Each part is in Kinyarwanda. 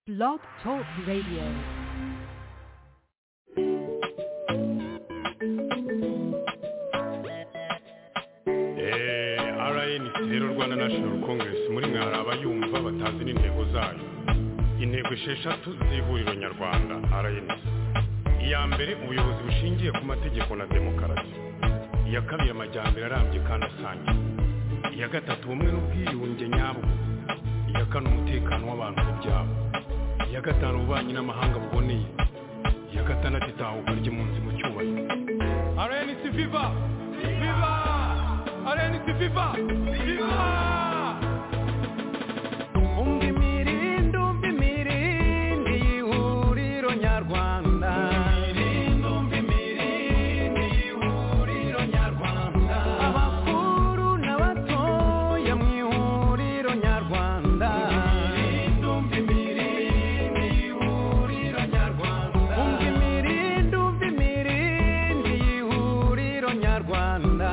Blog Talk Radio. Eh, RNC rero Rwanda National Congress muri mwe hari abayumva batazi n'intego zayo intego esheshatu z'ihuriro nyarwanda RNC iya mbere ubuyobozi bushingiye ku mategeko na demokarasi iya kabiri amajyambere arambye kandi asangiye iya gatatu ubumwe n'ubwiyunge nyabwo iya kane umutekano w'abantu ku byabo iya gatanu ububanyi n'amahanga buboneye iya gatandatu itahuka ry'impunzi mu cyubahiro RNC Viva Viva RNC Viva Viva Umva imirindi, umva imirindi y'ihuriro nyarwanda. Abakuru n'abatoya mu ihuriro nyarwanda. Umva imirindi, umva imirindi y'ihuriro nyarwanda.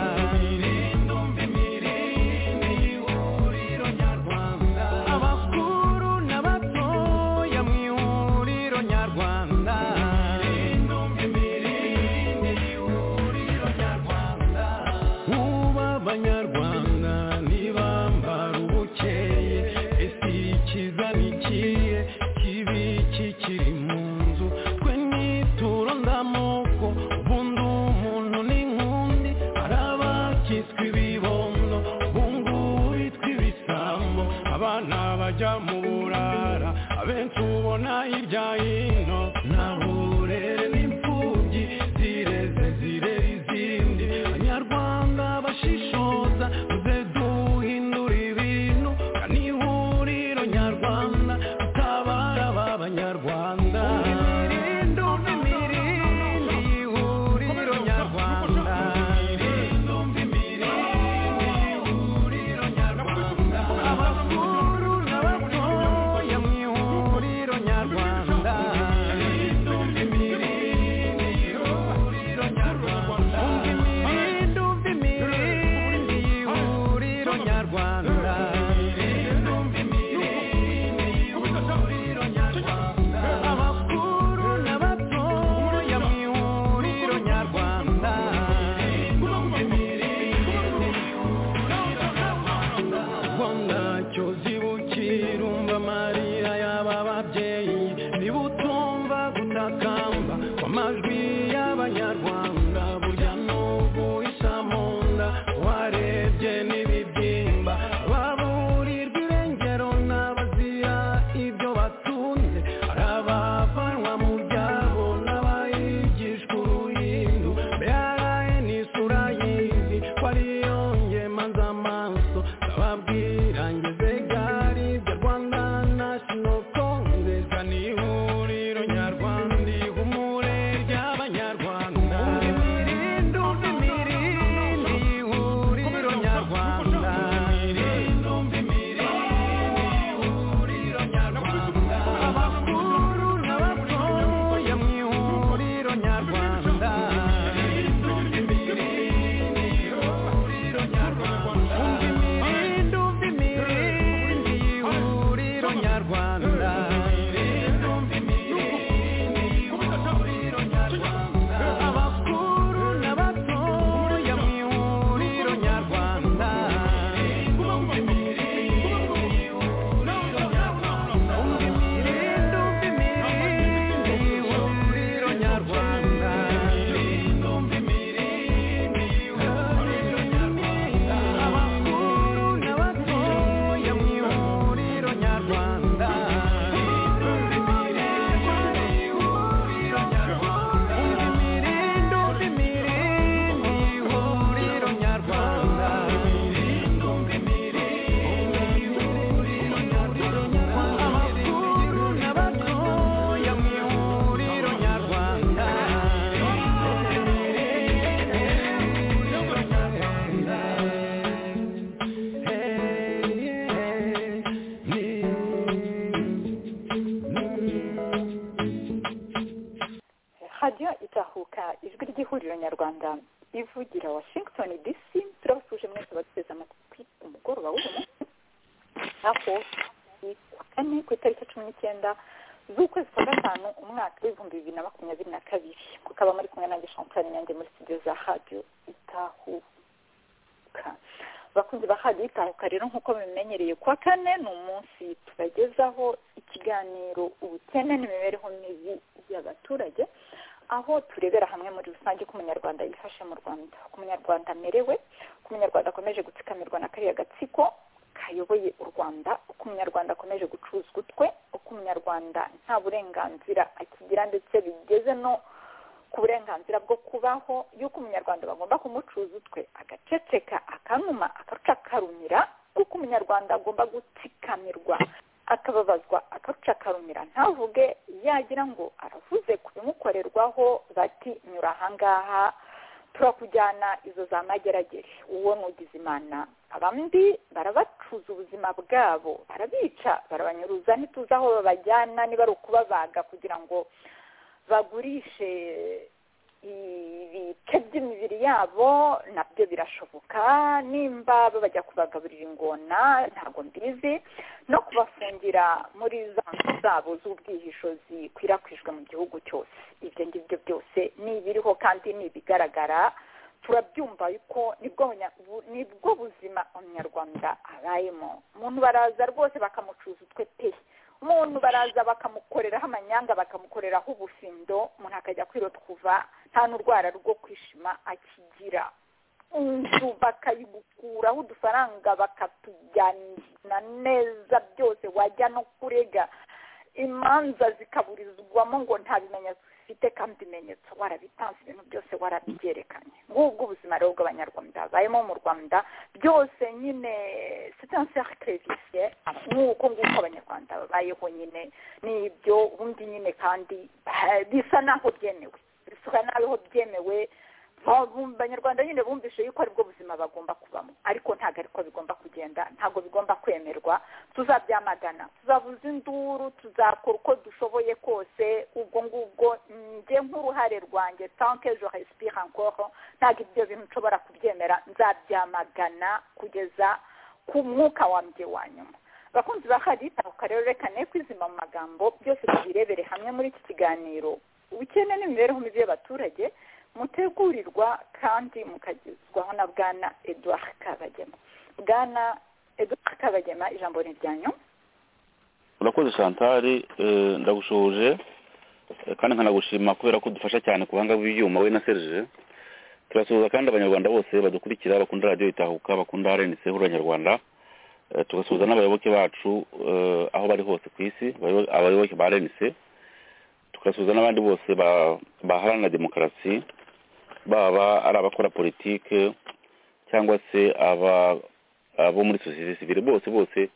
Abakuru n'abatoya mu ihuriro nyarwanda. Ubu abanyarwanda ntibambara ubukeye ese ikiza ni ikihe kibi kikiri mu nzu twe nituro ndamoko ubundi umuntu ni nkundi hari abakitswe ibibondo bungu bitwa ibisambo abana bajya mu burara abenshi ubona hirya hino nta burere n'imfubyi zireze zirera izindi abanyarwanda bashishoza muze duhindura ibintu ni ihuriro nyarwanda dutabara aba banyarwanda imirindi umva imirindi y'ihuriro nyarwanda imirindi umva imirindi y'ihuriro nyarwanda abakuru n'abatoya mu ihuriro nyarwanda imirindi umva imirindi y'ihuriro nyarwanda umva imirindi umva imirindi y'ihuriro nyarwanda abakuru n'abatoya mu ihuriro nyarwanda rwanda cyozi bukirumva amarira y'aba babyeyi niba utumva gutakamba kw'amajwi y'abanyarwanda burya n'ubwo isa mu nda warebye n'ibibyimba baburirwa irengero n'abazira ibyo batunze hari abavanwa mu byabo n'abayigishwa uruhindu mbere ni isura y'izi ko ariyo ngemaza amaso ndababwira ngeze gari ibyo rwanda nashino kongresi ni ihuriro nyarwanda ihumure ry'abanyarwanda imirindi umva imirindi ihuriro nyarwanda imirindi umva imirindi ihuriro nyarwanda abakuru n'abatoya mu ihuriro nyarwanda umva imirindi umva imirindi y'ihuriro nyarwanda abakuru n'abatoya mu ihuriro nyarwanda umva imirindi umva imirindi y'ihuriro nyarwanda abakuru n'abatoya mu ihuriro nyarwanda umva imirindi umva imirindi y'ihuriro nyarwanda abakuru n'abatoya mu ihuriro nyarwanda radiyo itahuka ijwi ry'ihuriro nyarwanda ivugira washington dc turabasuje mwese abaduteze amatwi ku mugoroba w'uyu munsi aho ni ku wa kane ku itariki cumi n'icyenda z'ukwezi kwa gatanu umwaka w'ibihumbi bibiri na makumyabiri na kabiri kukaba muri kumwe nanjye champagne nyange muri studio za radio itahuka bakunzi ba radio itahuka rero nk'uko mubimenyereye kuwa kane ni umunsi tubagezaho ikiganiro ubukene n'imibereho mibi y'abaturage aho turebera hamwe muri rusange uko umunyarwanda yifashe mu rwanda uko umunyarwanda amerewe uko umunyarwanda akomeje gutsikamirwa na kariya gatsiko kayoboye u rwanda uko umunyarwanda akomeje gucuza utwe uko umunyarwanda nta burenganzira akigira ndetse bigeze no ku burenganzira bwo kubaho y'uko umunyarwanda bagomba kumucuza utwe agaceceka akanuma akarucakarumira kuko umunyarwanda agomba gutsikamirwa akababazwa akarucakarumira ntavuge yagira ngo aravuze ku bimukorerwaho bati nyura ahangaha turakujyana izo za mageragere uwo nugize imana abandi barabacuza ubuzima bwabo barabica barabanyuruza ntituzi aho babajyana niba ari ukubabaga kugira ngo bagurishe ibice by'imibiri yabo nabyo birashoboka nimba bajya kubagaburira ingona ntabwo mbizi no kubafungira muri za nzu zabo z'ubwihisho zikwirakwijwe mu gihugu cyose ibyo ngibyo byose ni ibiriho kandi ni ibigaragara turabyumva yuko nibwo bunya- bu- nibwo buzima umunyarwanda abayemo umuntu baraza rwose bakamucuza utwe pe umuntu baraza bakamukoreraho amanyanga bakamukoreraho ubufindo umuntu akajya kwirotwuva nta n'urwara rwo kwishima akigira inzu bakayigukuraho udufaranga bakatujyana neza byose wajya no kurega imanza zikaburizwamo ngo nta bimenyetso ufite kandi ibimenyetso warabitanze ibintu byose warabyerekanye ngubwo ubuzima rero bw'abanyarwanda barimo mu rwanda byose nyine c'est un cercle vicieux nk'uko nguko abanyarwanda babayeho nyine nibyo ubundi nyine kandi ba- bisa n'aho byemewe bisa n'aho byemewe Ba- bu- abanyarwanda nyine bumvise yuko aribwo buzima bagomba kubamo ariko ntabwo ariko bigomba kugenda ntabwo bigomba kwemerwa tuzabyamagana tuzavuza induru tuzakora uko dushoboye kose ubwo ngubwo njye nk'uruhare rwanjye tanke je respire encore ntabwo ibyo bintu nshobora kubyemera nzabyamagana kugeza ku mwuka wambye wa nyuma bakunzi ba haditahuka rero reka ne kwizima mu magambo byose tubirebere hamwe muri iki kiganiro ubukene n'imibereho mibi y'abaturage mutegurirwa kandi mukagezwaho na bwana edouard kabagema bwana edouard kabagema ijambo ni ryanyu urakoze chantal eh, ndagushuje eh, kandi nkanagushima kubera ko udufasha cyane ku buhanga bw'ibyuma we na serge turasuhuza kandi abanyarwanda bose badukurikira bakunda radiyo itahuka bakunda rnc huru abanyarwanda Eh, tugasuhuza n'abayoboke bacu eh, aho bari hose ku isi abayobo- abayoboke ba rnc tugasuhuza n'abandi bose ba- baharanira demokarasi baba ari abakora politike cyangwa se aba- abo muri sosiyete sivile bose bose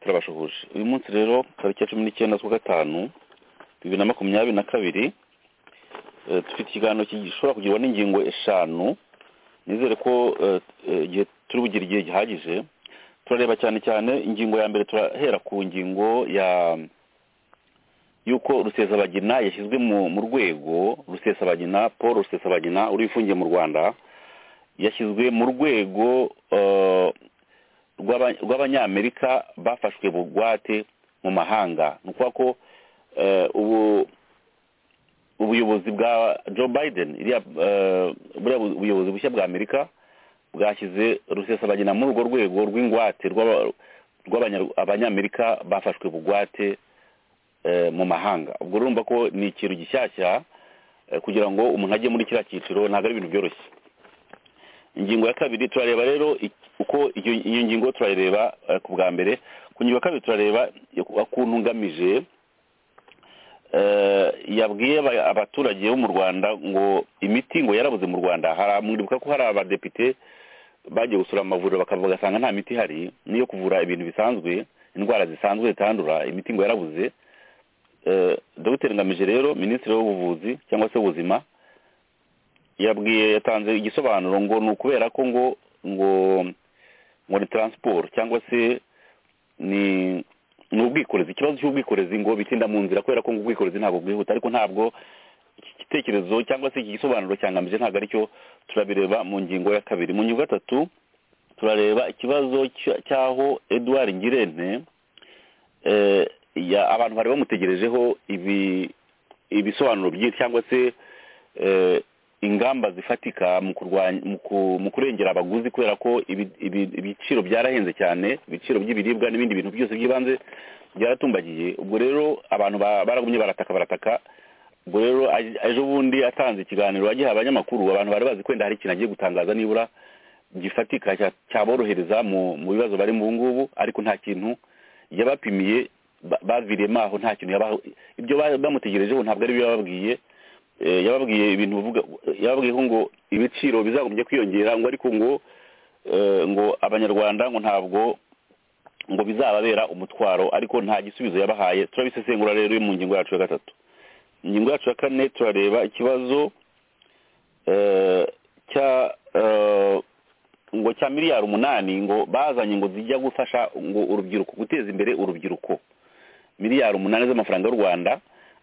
turabashuhuje uyu munsi rero tariki ya cumi n'icyenda z'ukwa gatanu bibiri na makumyabiri na kabiri eh, dufite ikiganiro ki- gishobora kugirwa n'ingingo eshanu nizere ko eh, eh, igihe turi bugire igihe gihagije turareba cyane cyane ingingo ya mbere turahera ku ngingo ya y'uko rusesabagina yashyizwe mu mu rwego rusesabagina paul rusesabagina uri ifungiye mu rwanda yashyizwe mu rwego eh, rw'aba- rw'abanyamerika bafashwe bugwate mu mahanga ni ukuvuga ko eh, ubu ubuyobozi bwa joe biden iriya eh, buriya bu- buyobozi bushya bwa amerika bwashyize rusesabagina muri urwo rwego rw'ingwate rw'aba- rw'abanya- abanyamerika bafashwe bugwate eh, mu mahanga ubwo urumva ko ni ikintu gishyashya eh, kugira ngo umuntu ajye muri kiriya cyiciro ntabwo ari ibintu byoroshye ingingo ya kabiri turareba rero ik- uko iyo iyo ngingo turayireba eh, ku bwa mbere ku ngingo ya kabiri turareba ukuntu ngamije eh, yabwiye aba- abaturage bo mu rwanda ngo imiti ngo yarabuze mu rwanda haramwibuka ko hari abadepite bagiye gusura amavuriro bakava bagasanga nta miti ihari niyo kuvura ibintu bisanzwe indwara zisanzwe zitandura imiti ngo yarabuze Eh, dr ngamije rero minisitiri w'ubuvuzi cyangwa se w'ubuzima yabwiye yatanze igisobanuro ngo ni ukubera ko ngo ngo ngo ni taransiporo cyangwa se ni ni ubwikorezi ikibazo cy'ubwikorezi ngo bitinda mu nzira kubera ko ngo ubwikorezi ntabwo bwihuta ariko ntabwo iki gitekerezo cyangwa se iki gisobanuro cyangamije ntabwo aricyo turabireba mu ngingo ya kabiri mu ngingo ya gatatu turareba ikibazo cy- cy'aho edouard ngirente eh, ya abantu bari bamutegerejeho ibi ibisobanuro byinshi cyangwa se eh, ingamba zifatika mu kurwanya mu ku- mu kurengera abaguzi kubera ko ibi- ibi- ibiciro byarahenze cyane ibiciro by'ibiribwa n'ibindi bintu byose by'ibanze byaratumbagiye ubwo rero abantu ba- baragumye barataka barataka ubwo rero aj- ejo bundi atanze ikiganiro agiha abanyamakuru abantu bari bazi kwenda hari ikintu agiye gutangaza nibura gifatika cya- cyaborohereza mu mu bibazo barimo ubu ngubu ariko nta kintu yabapimiye ba- baviriyemo aho nta kintu yabaho ibyo ba- bamutegerejeho ntabwo ari byo yababwiye Eh, yababwiye ibintu bivuga yababwiyeho ngo ibiciro bizagombye kwiyongera ngo ariko ngo eh, ngo abanyarwanda ngo ntabwo ngo bizababera umutwaro ariko nta gisubizo yabahaye turabisesengura rero mu ngingo yacu ya gatatu ingingo yacu ya kane turareba ikibazo eh, cya eh, ngo cya miliyari umunani ngo bazanye ngo zijya gufasha ngo urubyiruko guteza imbere urubyiruko miliyari umunani z'amafaranga y'u rwanda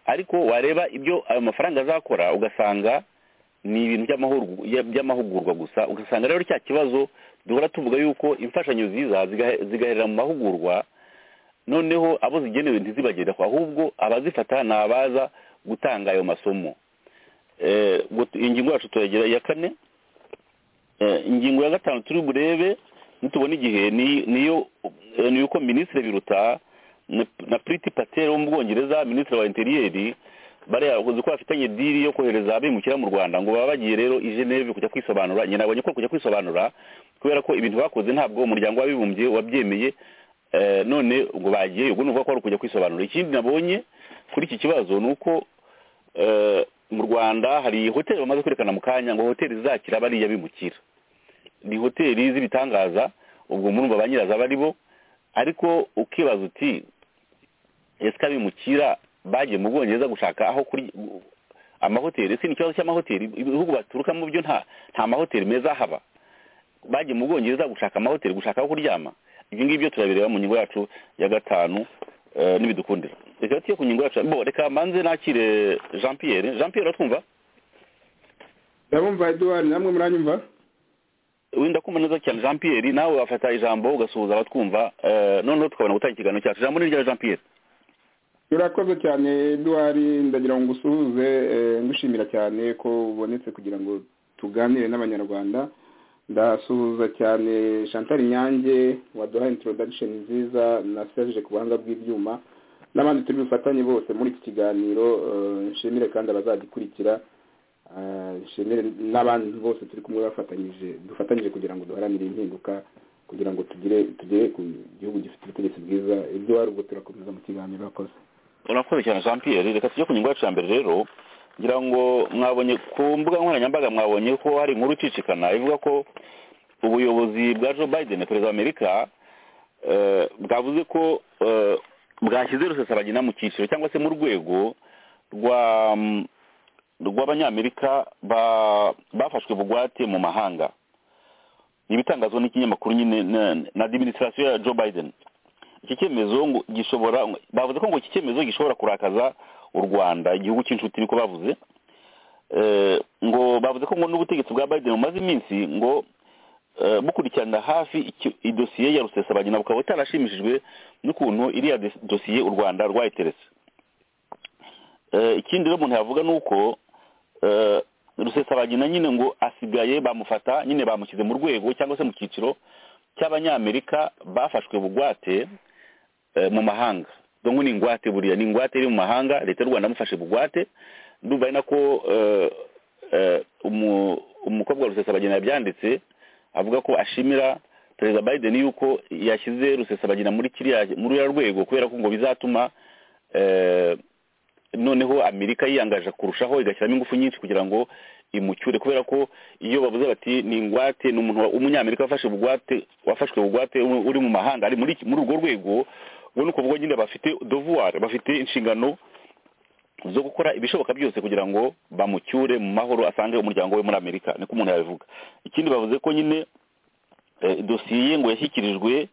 ariko wareba ibyo ayo mafaranga azakora ugasanga ni ibintu by'amahurgu- ya- by'amahugurwa gusa ugasanga rero cya kibazo duhora tuvuga yuko imfashanyo ziza zigahe- zigaherera mu mahugurwa noneho abo zigenewe ntizibagereho ahubwo abazifata ni abaza gutanga ayo masomo Eh, ubwo tu- ingingo yacu turagera iya kane Eh, ingingo ya gatanu turi burebe nitubona igihe ni- niyo eh, ni uko minisitiri biruta na- na priti pateri wo mu bwongereza minisitiri wa interiyeri barayakoze ko bafitanye diri yo kohereza abimukira mu rwanda ngo baba bagiye rero i geneve kujya kwisobanura nyina abonye ko kujya kwisobanura kubera ko ibintu bakoze ntabwo umuryango w'abibumbye wabyemeye eh, none ngo bagiyeyo ubwo nuvuga ko ari ukujya kwisobanura ikindi nabonye kuri iki kibazo ni uko eh, mu rwanda hari hoteli bamaze kwerekana mu kanya ngo hoteli zizakira bariya bimukira ni hoteli z'ibitangaza ubwo murumva ba nyirazo aba ari bo ariko ukibaza uti ese abimukira bagiye mu bwongereza gushaka aho kuri amahoteli ese ni ikibazo cy'amahoteli ibihugu baturukamo byo nta nta mahoteli meza haba bagiye mu bwongereza gushaka amahoteli gushaka aho kuryama ibyo ngibyo turabireba mu ngingo yacu ya gatanu eh, n'ibidukundira reka tujye ku ngingo yacu bo reka manze nakire jean pierre jean pierre uratwumva ndabumva eduwari namwe muranyumva wenda kumva neza cyane jean pierre nawe wafata ijambo ugasuhuza abatwumva eh, noneho tukabona gutanga ikiganiro cyacu ijambo ni rya jean pierre urakoze cyane eduwari ndagira ngo ngusuhuze eh, ngushimira cyane ko ubonetse kugira ngo tuganire n'abanyarwanda ndasuhuza cyane chantal nyange waduha introduction nziza na serge ku buhanga bw'ibyuma n'abandi turi bufatanye bose muri iki kiganiro eh, nshimire kandi abazagikurikira eh, nshimire n'abandi bose turi kumwe bafatanyije dufatanyije kugira ngo duharanire impinduka kugira ngo tugire tugere ku gihugu gifite ubutegetsi bwiza ibyo wari ubwo turakomeza mu kiganiro akoze urakoze cyane jean pierre reka tujye ku ngingo yacu ya mbere rero ngira ngo mwabonye ku mbuga nkoranyambaga mwabonye ko hari inkuru icicikana ivuga ko ubuyobozi bwa joe biden perezida wa amerika eh, bwavuze ko eh, bwashyize rusesabagina mu cyiciro cyangwa se mu rwego rwa mm, rw'abanyamerika ba- bafashwe bugwate mu mahanga Ni ibitangazwa n'ikinyamakuru nyine na- na adiminisitirasiyo ya joe biden iki cyemezo ngo gishobora bavuze ko ngo iki cyemezo gishobora kurakaza u rwanda igihugu cy'inshuti niko bavuze Eh, ngo bavuze ko ngo n'ubutegetsi bwa biden bumaze iminsi ngo eh, bukurikirana hafi iki- idosiye ya rusesabagina bukaba butarashimishijwe n'ukuntu iriya dos- dosiye u rwanda rwayiteretse Eh, ikindi rero umuntu yavuga ni uko eh, rusesabagina nyine ngo asigaye bamufata nyine bamushyize mu rwego cyangwa se mu cyiciro cy'abanyamerika bafashwe bugwate eh, mu mahanga dongo ni ingwate buriya ni ingwate iri mu mahanga leta y'u rwanda yamufashe bugwate ndumva ari nako eh, eh, umu- umukobwa wa rusesabagina yabyanditse avuga ko ashimira perezida biden yuko yashyize rusesabagina muri kiriya muri uriya rwego kubera ko ngo bizatuma eh, noneho amerika yiyangaje kurushaho igashyiramo ingufu nyinshi kugira ngo imucyure kubera ko iyo bavuze bati ni ingwate ni umuntu wa- w'umunyamerika wafashe bugwate wafashwe bugwate uri uri mu mahanga ari muri iki- muri urwo rwego ubwo ni ukuvuga nyine bafite devoir bafite inshingano zo gukora ibishoboka byose kugira ngo bamucyure mu mahoro asange umuryango we muri amerika niko umuntu yabivuga ikindi bavuze ko nyine eh, dosiye ngo yashyikirijwe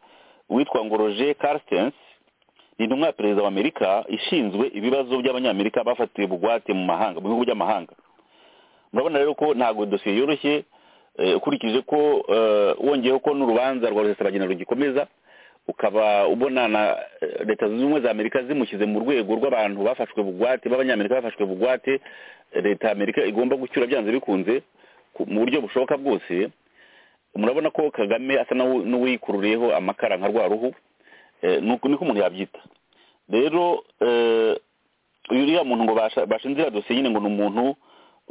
uwitwa ngo roger carstens ni intumwa ya perezida wa amerika ishinzwe ibibazo by'abanyamerika bafatiwe bugwate mu mahanga mu bihugu by'amahanga murabona rero ko ntabwo dosiye yoroshye eh, ukurikije ko eh, wongeyeho ko n'urubanza rwa rusesabagina rugikomeza ukaba ubona na eh, leta zunze ubumwe za amerika zimushyize mu rwego rw'abantu bafashwe bugwate b'abanyamerika bafashwe bugwate leta ya amerika igomba gucyura byanze bikunze ku- mu buryo bushoboka bwose murabona ko kagame asa n'uwi- n'uwikururiyeho amakara nka rwa ruhu Eh, nuko niko umuntu yabyita rero eh, uyu uriya muntu ngo basha- bashinze iriya dosiye nyine ngo ni umuntu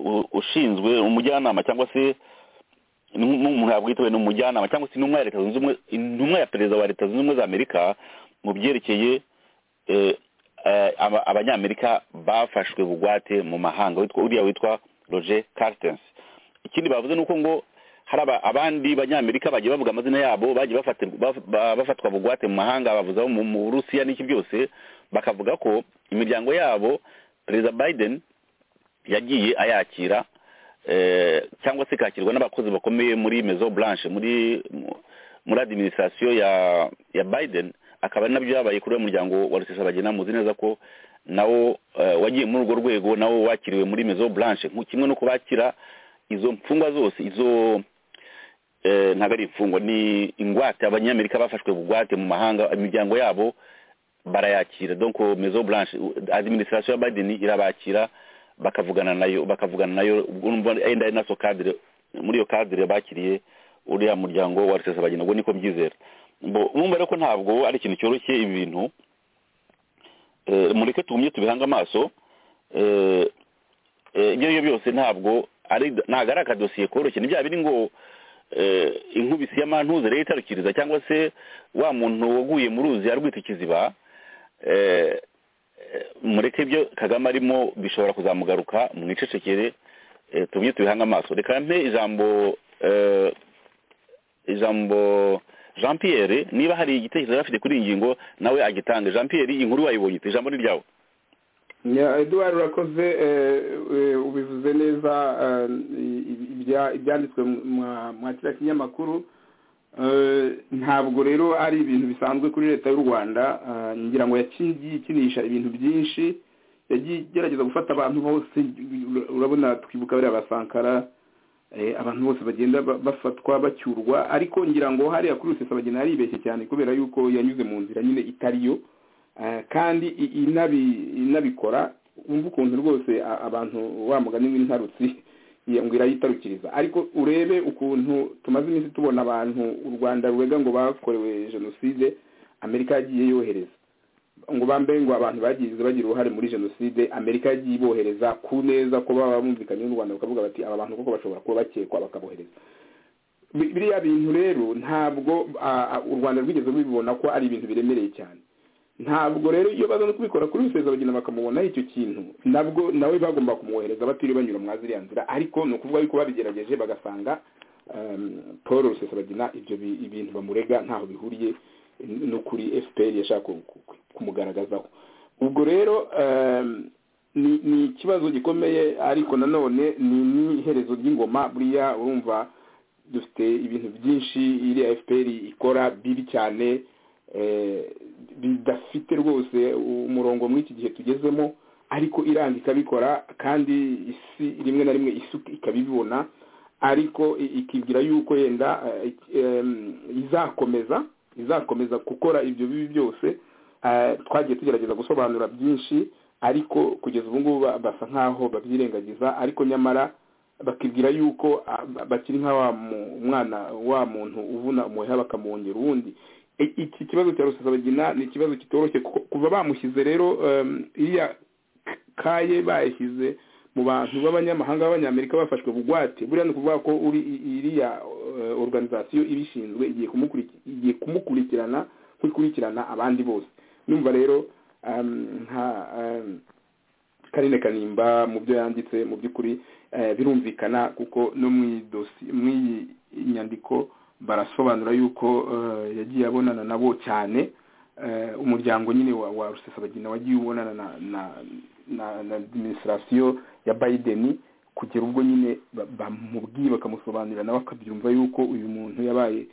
u- ushinzwe umujyanama cyangwa se ni umuntu yabwitewe ni umujyanama cyangwa se intumwa ya leta zunze ubumwe intumwa ya perezida wa leta zunze ubumwe za amerika mu byerekeye eh, eh, aba- abanyamerika bafashwe bugwate mu mahanga witwa- uriya witwa roger carstens ikindi bavuze ni uko ngo hari aba- abandi banyamerika bagiye bavuga amazina yabo bagiye bafatirwa- baf- ba- bafatwa bugwate mu mahanga bavuze abo mu- mu burusiya n'iki byose bakavuga ko imiryango yabo perezida biden yagiye ayakira eh, cyangwa se kakirwa n'abakozi bakomeye muri mezo blanche muri mu- muri administration ya ya biden akaba ari nabyo yabaye kuri uwo muryango wa rusesabagina muzi neza ko nawo eh, wagiye muri urwo rwego nawo wakiriwe muri mezo blanche nku- kimwe no kubakira izo mfungwa zose izo eh, ntabwo ari imfungwa ni ingwate abanyamerika bafashwe bugwate mu mahanga imiryango yabo barayakira donc maison blanche administration ya biden irabakira bakavugana nayo bakavugana nayo ubwo urumva enda ari naso cadre muri iyo cadre bakiriye uriya muryango wa rusesabagina ubwo niko mbyizera Mbo- mwumva rero ko ntabwo ari ikintu cyoroshye ibi bintu Eh, mureke tugumye tubihange amaso Eh, eh, ibyo ari byo byose ntabwo ari ntabwo ari akadosiye koroshye ni bya biri ngo eh, inkubisi y'amantuze rero itarukiriza cyangwa se wa muntu waguye mu ruzi arwita ikiziba eh, eh, mureke ibyo kagame arimo bishobora kuzamugaruka mwicecekere eh, tubye tubihange amaso reka mpe ijambo eh, ijambo jean pierre niba hari igitekerezo yari afite kuri iyi ngingo nawe agitange jean pierre iyi nkuru wayibonye ite? ijambo ni ryawe Ya, eduard urakoze eh, eh, ubivuze neza eh, i- ibya- ibyanditswe mu- mwa- mwa kiriya kinyamakuru Eh, ntabwo rero ari ibintu bisanzwe kuri leta y'u rwanda eh, ngira ngo yagiye ikinisha ibintu byinshi yagiye igerageza gufata abantu bose urabona twibuka bariya basankara eh, abantu bose bagenda ba- bafatwa bacyurwa ariko ngira ngo hariya kuri rusesa bagenda yaribeshye cyane kubera yuko yanyuze mu nzira nyine itari yo Eh, kandi i- inabi- inabikora wumva ukuntu rwose a- abantu wa mugani w'intarutsi ngo irayitarukiriza ariko urebe ukuntu tumaze iminsi tubona abantu u rwanda rurega ngo bakorewe jenoside amerika yagiye yohereza ngo bambaye ngo abantu bagize bagira uruhare muri jenoside amerika yagiye ibohereza ku neza ko baba bumvikanye n'u rwanda bakavuga bati aba bantu koko bashobora kuba bakekwa bakabohereza Bi- biriya bintu rero ntabwo ah, ah, u rwanda rwigeze rubibona ko ari ibintu biremereye cyane ntabwo rero iyo baza no kubikora kuri rusezabagina bakamubonaho icyo kintu nabwo nawe bagomba kumwohereza batiriwe banyura muri ziriya nzira ariko ni ukuvuga yuko babigerageje bagasanga em, paul rusesabagina ibyo bi- ibintu bamurega ntaho bihuriye n- no kuri fpr yashaka ku- ku- kumugaragazaho ubwo rero em, ni ni ikibazo gikomeye ariko nanone ni n'iherezo ry'ingoma buriya urumva dufite ibintu byinshi iriya fpr ikora bibi cyane eh, bidafite rwose umurongo muri iki gihe tugezemo ariko iranga ikabikora kandi isi rimwe na rimwe isi ikabibibona ariko i- ikibwira yuko yenda eh, em, izakomeza izakomeza gukora ibyo bibi byose Eh, twagiye tugerageza gusobanura byinshi ariko kugeza ubu ngubu ba- basa nk'aho babyirengagiza ariko nyamara bakibwira yuko ah, ba- bakiri nka wa mu- umwana wa muntu uvuna umuheha bakamwongera uwundi I- iki kibazo cya rusesabagina ni ikibazo kitoroshye kuko kuva bamushyize rero em, iriya kaye bayishyize mu bantu b'abanyamahanga b'abanyamerika bafashwe bugwate buriya ni ukuvuga ko uri i- iriya eh, organization ibishinzwe igiye kumukuri- igiye kumukurikirana nk'ikurikirana abandi bose numva rero em, nka em, karine kanimba mu byo yanditse mu by'ukuri eh, birumvikana kuko no mu idosi mw'iyi nyandiko barasobanura yuko eh, yagiye abonana nabo cyane eh, umuryango nyine wa, wa rusesabagina wagiye ubonana na na, na, na administration ya Biden kugera ubwo nyine ba- bamubwiye bakamusobanurira nawe akabyumva yuko uyu muntu yabaye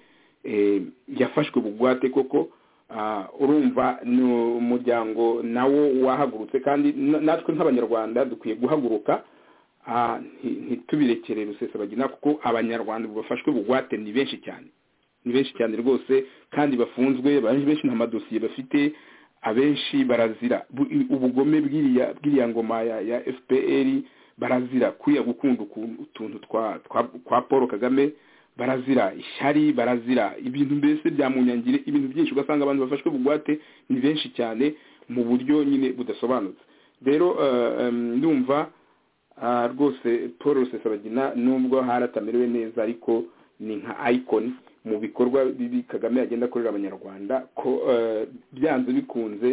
eh, yafashwe bugwate koko Ah, urumva ni umuryango nawo wahagurutse kandi na- natwe nk'abanyarwanda dukwiye guhaguruka ah, nti- ntitubirekere rusesabagina kuko abanyarwanda bafashwe bugwate ni benshi cyane ni benshi cyane rwose kandi bafunzwe benshi nta madosiye bafite abenshi barazira Bu- ubugome bw'iriya bw'iriya ngoma ya ya fpr barazira kuriya gukunda ukuntu- utuntu twa twa- kwa paul kagame barazira ishyari barazira ibintu mbese bya munyangire ibintu byinshi ugasanga abantu bafashwe bugwate ni benshi cyane mu buryo nyine budasobanutse rero eh, em, ndumva ah, rwose paul rusesabagina nubwo hari atamerewe neza ariko ni nka icon mu bikorwa bibi kagame agenda akorera abanyarwanda ko eh, byanze bikunze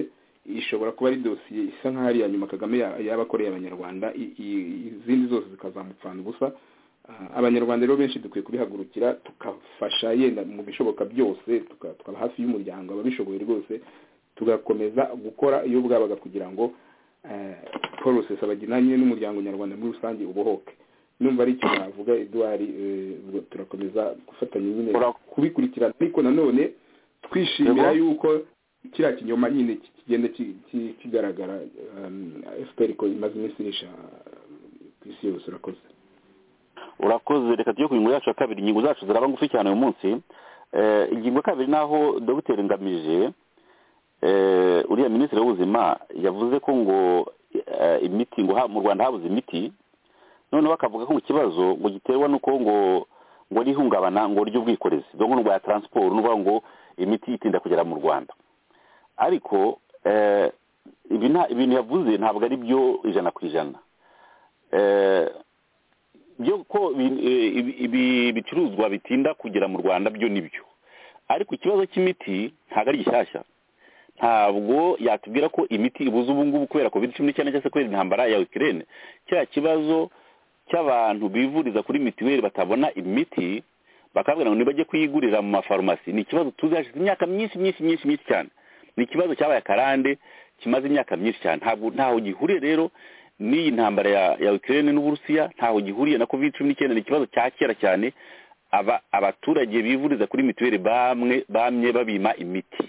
ishobora kuba ari dosiye isa nk'aho ari iya nyuma kagame ya- yaba akoreye abanyarwanda i- i- izindi zose zikazamupfana ubusa Ah, abanyarwanda rero benshi dukwiye kubihagurukira tukafasha yenda mu bishoboka byose tuka- tukaba hafi y'umuryango ababishoboye rwose tugakomeza gukora iyo bwabaga kugira ngo eh, paul rusesabagina nyine n'umuryango nyarwanda muri rusange ubohoke numva ari icyo navuga eduard eh, ubwo turakomeza gufatanya nyine Ura- kubikurikirana ariko nanone twishimira Yego. yuko kiriya kinyoma nyine ki- kigenda ki- ki- kigaragara fpr ko imaze iminsi irisha eh, ku isi yose urakoze urakoze reka tujye ku ngingo yacu ya kabiri ingingo zacu ziraba ngufi cyane uyu munsi Eh, ingingo ya kabiri naho dogiteri ngamije eh, uriya minisitiri w'ubuzima yavuze ko ngo eh, imiti ngo ha- mu rwanda habuze imiti noneho bakavuga ko ikibazo ngo giterwa n'uko ngo ngo n'ihungabana ngo ry'ubwikorezi dore n'urwa taransiporo n'uvuga ngo imiti itinda kugera mu rwanda ariko eh, ibi nta- ibintu yavuze ntabwo ari byo ijana ku ijana Eh, byo ko ibi- ibi- ibi bicuruzwa bitinda kugera mu rwanda byo ni byo ariko ikibazo cy'imiti ntabwo ari gishyashya ntabwo yatubwira ko imiti ibuze ubu ngubu kubera covid cumi n'icyenda cyangwa se kubera intambara ya ukirene cya kibazo cy'abantu bivuriza kuri mitiweli batabona imiti bakabwira ngo nibajye kuyigurira mu mafarumasi ni ikibazo tuzi hashize imyaka myinshi myinshi myinshi myinshi cyane ni ikibazo cyabaye akarande kimaze imyaka myinshi cyane ntabwo ntaho gihuriye rero n'iyi ntambara ya, ya Ukraine n'Uburusiya ntaho gihuriye na covid cumi n'icyenda ni ikibazo cya kera cyane aba- abaturage bivuriza kuri mituweli bamwe bamye babima imiti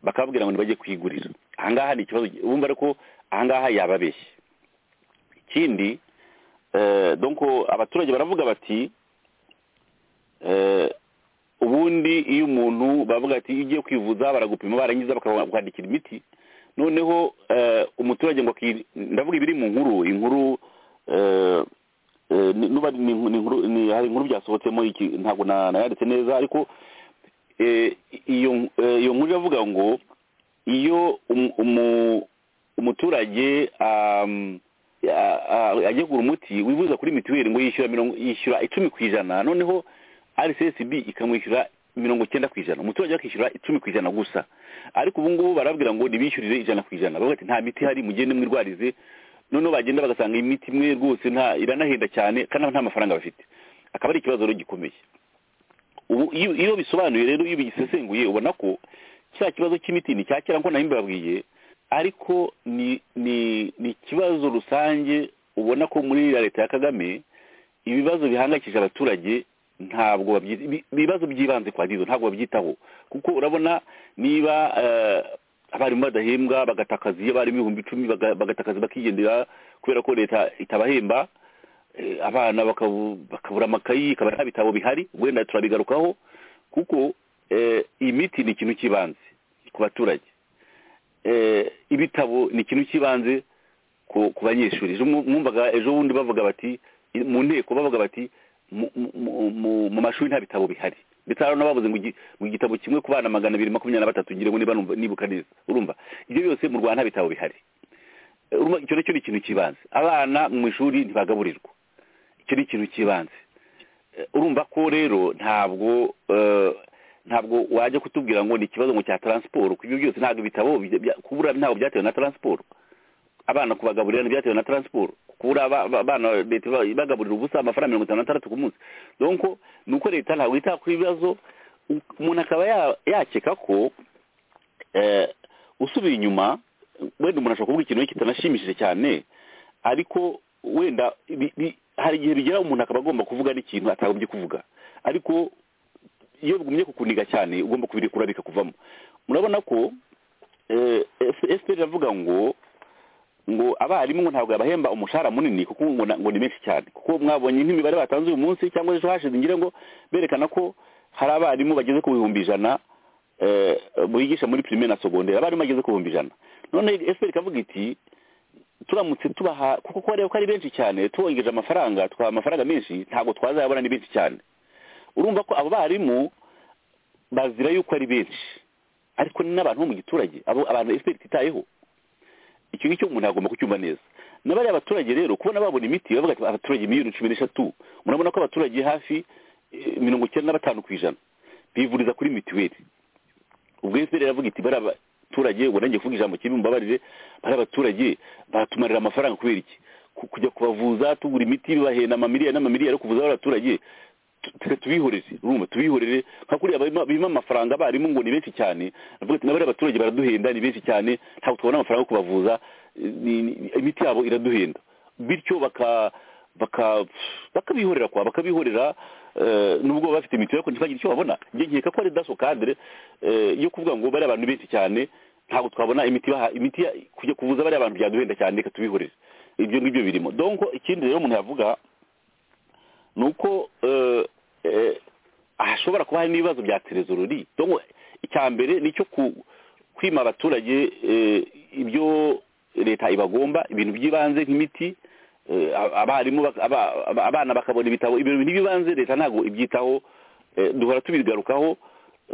bakababwira ngo nibajye kuyigurira ahangaha ni ikibazo bumva ariko ahangaha yababeshye ikindi eh, donc abaturage baravuga bati eh, ubundi iyo umuntu bavuga ati iyo ugiye kwivuza baragupima barangiza bakakwandikira imiti noneho eh, umuturage ngo aki- ndavuga ibiri mu nkuru inkuru eh, eh, ni- nuba ni inkuru- ni inkuru- ni- hari inkuru byasohotsemo iki ntabwo na- nayanditse neza ariko eh, iyo eh, iyo nkuru iravuga ngo iyo umu- umu- umuturage am, a- a- agiye kugura umuti wivuza kuri mituweli ngo yishyura mirongo- yishyura icumi ku ijana noneho rcsb ikamwishyura mirongo icyenda ku ijana umuturage akishyura icumi ku ijana gusa ariko ubu ngubu barabwira ngo ntibishyurire ijana ku ijana bavuga ati nta miti ihari mugende mwirwarize noneho bagenda bagasanga imiti imwe rwose nta iranahenda cyane kandi nta mafaranga bafite akaba ari ikibazo rero gikomeye ubu iyo iyo bisobanuye rero iyo bigisesenguye ubona ko cya kibazo cy'imiti ni cya kera nko nayo mbabwiye ariko ni ni ni ikibazo rusange ubona ko muri iriya leta ya kagame ibibazo bihangayikishije abaturage ntabwo babyi- ibi- ibibazo by'ibanze kwa dizo ntabwo babyitaho kuko urabona niba eh, abarimu badahembwa bagatakaza iyo abarimu ibihumbi icumi baga- bagatakaza bakigendera kubera ko leta itabahemba eh, abana bakabu- bakabura amakayi ikabura nta bitabo bihari wenda turabigarukaho kuko eh, imiti ni ikintu cy'ibanze ku baturage Eh, ibitabo ni ikintu cy'ibanze ku ku banyeshuri ejo mwu- mwumvaga ejo bundi bavuga bati mu nteko bavuga bati mu- mu- mu- mu mashuri nta bitabo bihari ndetse hari n'abavuze ngo igi- ngo igitabo kimwe ku bana magana abiri makumyabiri na batatu ngira ngo niba numva- nibuka neza urumva ibyo byose mu rwanda nta bitabo bihari Eh, urumva icyo nacyo ni ikintu cy'ibanze abana mu ishuri ntibagaburirwa icyo ni ikintu cy'ibanze Eh, urumva ko rero ntabwo eh, ntabwo wajya kutubwira ngo ni ikibazo ngo cya taransiporo kuko ibyo byose ntabwo ibitabo bijya- bya- kubura ntabwo byatewe na taransiporo abana kubagaburira ntibyatewe na taransiporo kubura aba- aba- abana leta iba- ibagaburira ubusa amafaranga mirongo itanu n'atandatu ku munsi donc ni uko leta ntabwo yita ku bibazo u- umuntu akaba ya- yakeka ko eh, usubiye inyuma wenda umuntu ashobora kuvuga ikintu kitanashimishije cyane ariko wenda bi- bi- hari igihe bigera umuntu akaba agomba kuvuga n'ikintu atagombye kuvuga ariko iyo bigumye kukuniga cyane ugomba kubirekura bikakuvamo murabona ko eh, F- fpr iravuga ngo ngo abarimu ngo ntabwo yabahemba umushahara munini kuko ngo na- ngo ni menshi cyane kuko mwabonye nk'imibare batanze uyu munsi cyangwa ejo hashize ngira ngo berekana ko hari abarimu bageze ku bihumbi ijana eh, bigisha muri pirimeri na sogonderi abarimu bageze ku bihumbi ijana none efuperi ikavuga iti turamutse tubaha kuko ko bareba ko ari benshi cyane tubongeje amafaranga tukabaha amafaranga menshi ntabwo twazayabona ni benshi cyane urumva ko abo barimu bazira yuko ari benshi ariko ni n'abantu bo mu giturage abo abantu efuperi ititayeho icyo ngicyo umuntu agomba kucyumva neza na bariya baturage rero kubona babona imiti bavuga ati abaturage miliyoni cumi n'eshatu murabona ko abaturage hafi eh, mirongo icyenda na batanu ku ijana bivuriza kuri mituweli ubwo efuperi iravuga iti bariya baturage ubwo nanjye kuvuga ijambo kimwe mubabarire bariya baturage baratumarira amafaranga kubera iki Ku- kujya kubavuza tugura imiti bibahenda amamiliyoni n'amamiliyoni yo kuvuza bariya baturage tu- tu- tubihorere urumva tubihorere nka kuriya barimo- bima amafaranga abarimu ngo ni benshi cyane bavuga ati nabariya baturage baraduhenda ni benshi cyane ntabwo tubona amafaranga yo kubavuza ni- ni- imiti yabo iraduhenda bityo baka baka bakabihorera kwa bakabihorera eh, nubwo baba bafite mituweli ariko ntibagire icyo babona njye nkeka ko ari daso kadire eh, yo kuvuga ngo bariya abantu benshi cyane ntabwo twabona imiti baha imiti ya- kujya kuvuza bariya abantu byaduhenda cyane reka tubihorere ibyo ngibyo birimo donc ikindi rero umuntu yavuga ni uko eh, eh, hashobora kuba hari n'ibibazo bya terezorori donc icya mbere ni icyo ku- kwima abaturage eh, ibyo leta ibagomba ibintu by'ibanze nk'imiti eh, abarimu bak- aba- aba- abana bakabona ibitabo ibintu by'ibanze leta ntabwo ibyitaho eh, duhora tubigarukaho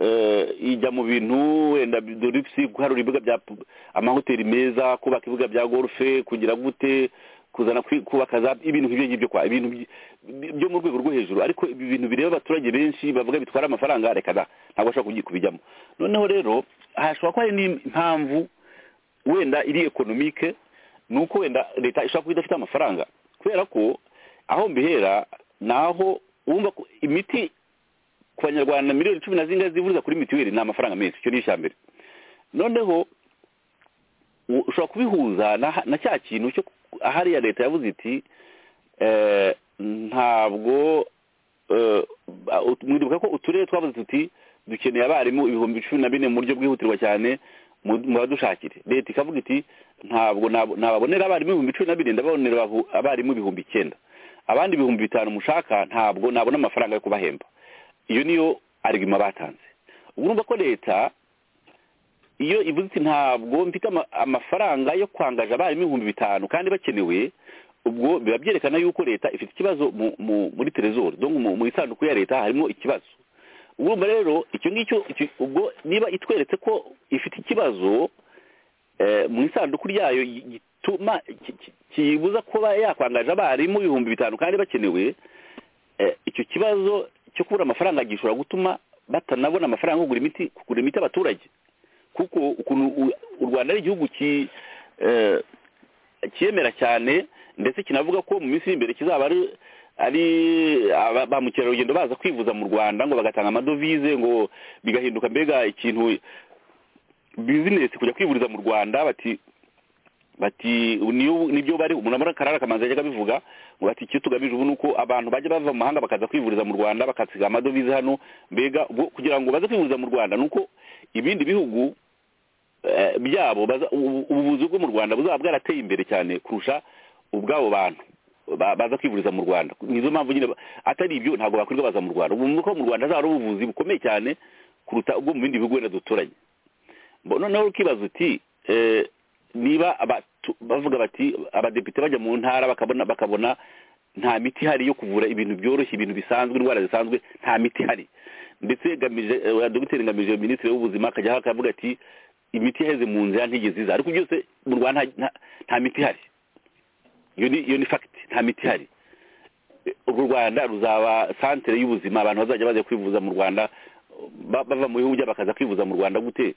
eh, ijya mu bintu wenda doripsi guharura ibibuga bya pu- amahoteli meza kubaka ibibuga bya golfe kugira gute kuzana kwi- kubaka za ibintu nk'ibyo ngibyo kwa ibintu by- by- byo mu rwego rwo hejuru ariko ibi bintu bireba abaturage benshi bavuga bitwara amafaranga reka da ntabwo bashobora kugi- kubijyamo noneho rero hashobora kuba hari n'impamvu wenda iri ekonomike ni uko wenda leta ishobora kuba idafite amafaranga kubera ko aho mbihera ni aho wumva ko imiti ku banyarwanda miliyoni cumi na zingahe zivuriza kuri mituweli ni amafaranga menshi icyo ni icya mbere noneho u- ushobora kubihuza na- na cya kintu cyo ku- hariya leta yavuze iti eh, ntabwo eh, ba- ut- mwibuka ko uturere twavuze tuti dukeneye abarimu ibihumbi cumi na bine mu buryo bwihutirwa cyane mu- mubadushakire leta ikavuga iti ntabwo nabo- nababonera abarimu ibihumbi cumi na bine ndababonera abahu- abarimu ibihumbi icyenda abandi ibihumbi bitanu mushaka ntabwo nabona amafaranga yo kubahemba iyo niyo arigima batanze ubu urumva ko leta iyo ivuze iti ntabwo mfite ama- amafaranga yo kwangaza abarimu ibihumbi bitanu kandi bakenewe ubwo biba byerekana yuko leta ifite ikibazo mu- mu- muri terezori donc mu mu isanduku ya leta harimo ikibazo urumva rero icyo ngicyo icyo- ubwo niba itweretse ko ifite ikibazo eh, mu isanduku ryayo yi- gituma ki- ki- kiyibuza kuba yakwangaje abarimu ibihumbi bitanu kandi bakenewe eh, icyo kibazo cyo kubura amafaranga gishobora gutuma batanabona amafaranga yo kugura imiti kugura imiti abaturage kuko ukuntu u- u rwanda ari igihugu ki- eh, cyemera cyane ndetse kinavuga ko mu minsi iri imbere kizaba ari ari aba- ba mukerarugendo baza kwivuza mu rwanda ngo bagatanga amadovize ngo bigahinduka mbega ikintu bizinesi kujya kwivuriza mu rwanda bati bati niyo nibyo bari murabona karara kamanzi yajyaga bivuga ngo ati icyo tugamije ubu ni uko abantu bajya bava mu mahanga bakaza kwivuriza mu rwanda bakasiga amadovize hano mbega ubwo kugira ngo baze kwivuriza mu rwanda ni uko ibindi bihugu eh, byabo baza- ubu- ubuvuzi bwo mu rwanda buzaba bwarateye imbere cyane kurusha ubw'abo bantu ba- baza kwivuriza mu rwanda nizo mpamvu nyine ba- atari ibyo ntabwo bakwirirwa baza mu rwanda ubu nuko mu rwanda hazaba hari ubuvuzi bukomeye cyane kuruta ubwo mu bindi bihugu wenda duturanye Bo- noneho ukibaza uti eh, niba abatu- bavuga bati abadepite bajya mu ntara bakabona bakabona nta miti ihari yo kuvura ibintu byoroshye ibintu bisanzwe indwara zisanzwe nta miti ihari ndetse gamije eh, dogiteri ngamije minisitiri w'ubuzima akajya akavuga ati imiti yaheze mu nzira ntigeze iza ariko byose mu rwanda nta- nta- nta miti ihari iyo ni iyo ni fagiti nta miti ihari u rwanda ruzaba santere y'ubuzima abantu bazajya bajya kwivuza mu rwanda ba- bava mu bihugu byabo bakaza kwivuza mu rwanda gute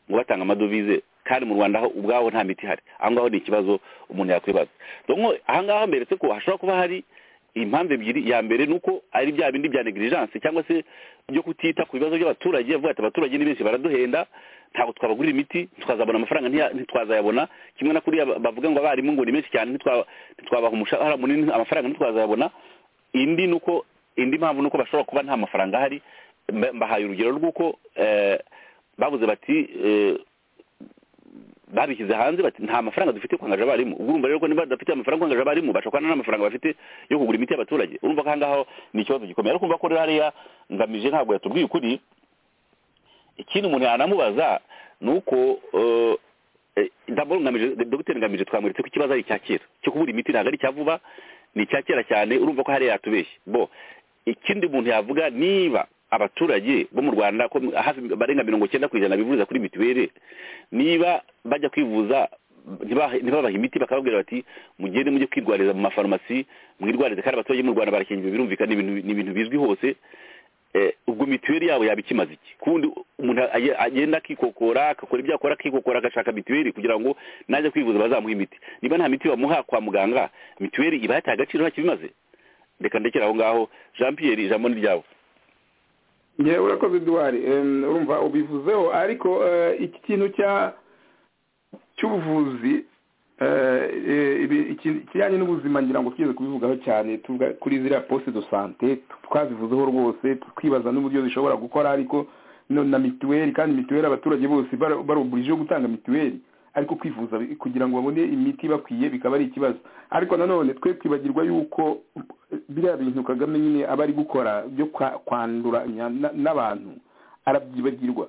ngo batanga amadovize kandi mu rwanda ho ubwaho nta miti ihari aho ngaho ni ikibazo umuntu yakwibaza donko aha ngaha mberetse ko hashobora kuba hari impamvu ebyiri ya mbere ni uko ari bya bindi bya negligence cyangwa se byo kutita ku bibazo by'abaturage avuga ati abaturage ni benshi baraduhenda ntabwo twabagurira imiti twazabona amafaranga ntiya- ntitwazayabona kimwe na kuriya ba- bavuga ngo abarimu ngo ni benshi cyane ntitwa- ntitwabaha umushahara munini amafaranga ntitwazayabona indi ni uko indi mpamvu ni uko bashobora kuba nta mafaranga ahari mba- mbahaye urugero rw'uko eh, bavuze bati eh, babishyize hanze bati nta mafaranga dufite yo kuhangaje abarimu ubwo urumva rero ko niba badafite amafaranga yo kuhangaje abarimu bashobora nta mafaranga bafite yo kugura imiti y'abaturage urumva ko ahangaha ni ikibazo gikomeye ariko urumva ko rero hariya ngamije ntabwo yatubwiye ukuri ikindi umuntu yanamubaza ni uko eh, eh, ndabona ngamije dogiteri ngamije twamweretse ko ikibazo ari icya kera cyo kubura imiti ntabwo ari icya vuba ni icya kera cyane urumva ko hariya yatubeshye bo ikindi umuntu yavuga niba abaturage bo mu rwanda ko hafi barenga mirongo icyenda ku ijana bivuriza kuri mituweli niba bajya kwivuza ntiba- ntibabahe imiti bakababwira bati mugende mujye kwirwariza mu mafarumasi mwirwarize kandi abaturage bo mu rwanda barakingiwe birumvikana ni ibintu- ni ibintu bizwi hose Eh, ubwo mituweli yabo yaba ikimaze iki kundi umuntu aye- agenda akikokora agakora ibyo akora akikokora agashaka mituweli kugira ngo najya kwivuza bazamuha imiti niba nta miti bamuha kwa muganga mituweli iba yataye agaciro ntakibimaze reka ndekere aho ngaho jean pierre ijambo ni ryawe ngewe urakoze duwari Em, urumva ubivuzeho ariko eh, iki kintu cya cy'ubuvuzi eh, eh, ibi- iki- ikijyanye n'ubuzima ngira ngo tugeze kubivugaho cyane tuvuga kuri ziriya poste de sante twazivuzeho rwose twibaza n'uburyo zishobora gukora ariko no- na mituweli kandi mituweli abaturage bose bara- baruburije yo gutanga mituweli ariko kwivuza bi- kugira ngo babone imiti bakwiye bikaba ari ikibazo ariko nanone twe twibagirwa yuko eh, biriya bintu kagame nyine aba ari gukora byo kwa- kwanduranya na- n'abantu arabyibagirwa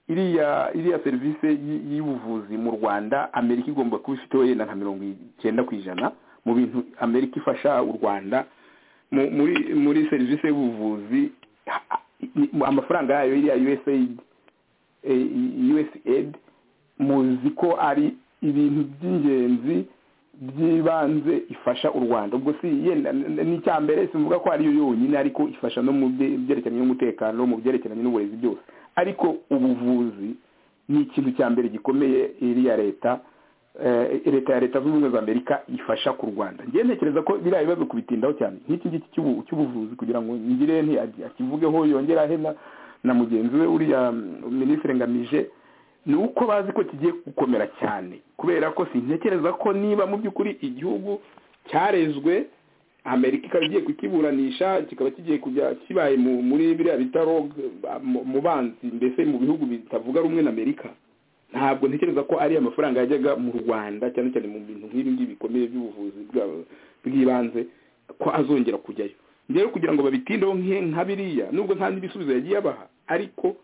iriya iriya serivisi y- y'ubuvuzi mu rwanda amerika igomba kuba ifite wenda nka mirongo icyenda ku ijana mu bintu amerika ifasha u rwanda mu- muri muri serivisi y'ubuvuzi ha- i- i- amafaranga yayo iriya usaid eh, usaid muzi ko ari ibintu by'ingenzi by'ibanze ifasha u rwanda ubwo si yenda n'icyambere simvuga ko ariyo yonyine ariko ifasha no mu bye- byerekeranye n'umutekano mu byerekeranye n'uburezi byose ariko ubuvuzi ni ikintu cya mbere gikomeye iriya leta eh, leta ya leta zunze ubumwe za amerika ifasha ku rwanda njyewe ntekereza ko biriya bibazo kubitindaho cyane nk'iki ngiki cy'ubu- cy'ubuvuzi kugira ngo ngire nti agi- akivugeho yongere ahe na- na mugenzi we uriya mm, minisitiri ngamije ni uko bazi ko kigiye gukomera cyane kubera ko sintekereza ko niba mu by'ukuri igihugu cyarezwe amerika ikaba igiye kukiburanisha kikaba kigiye kujya kibaye mu- muri biriya bitaro eh, mu- mu banzi mbese mu bihugu bitavuga rumwe na amerika ntabwo ntekereza ko ari amafaranga yajyaga mu rwanda cyane cyane mu bintu nk'ibi ngibi bikomeye by'ubuvuzi bwa- bw'ibanze ko azongera kujyayo rero kugira ngo babitindeho nke- nka biriya nubwo nta n'ibisubizo yagiye abaha ariko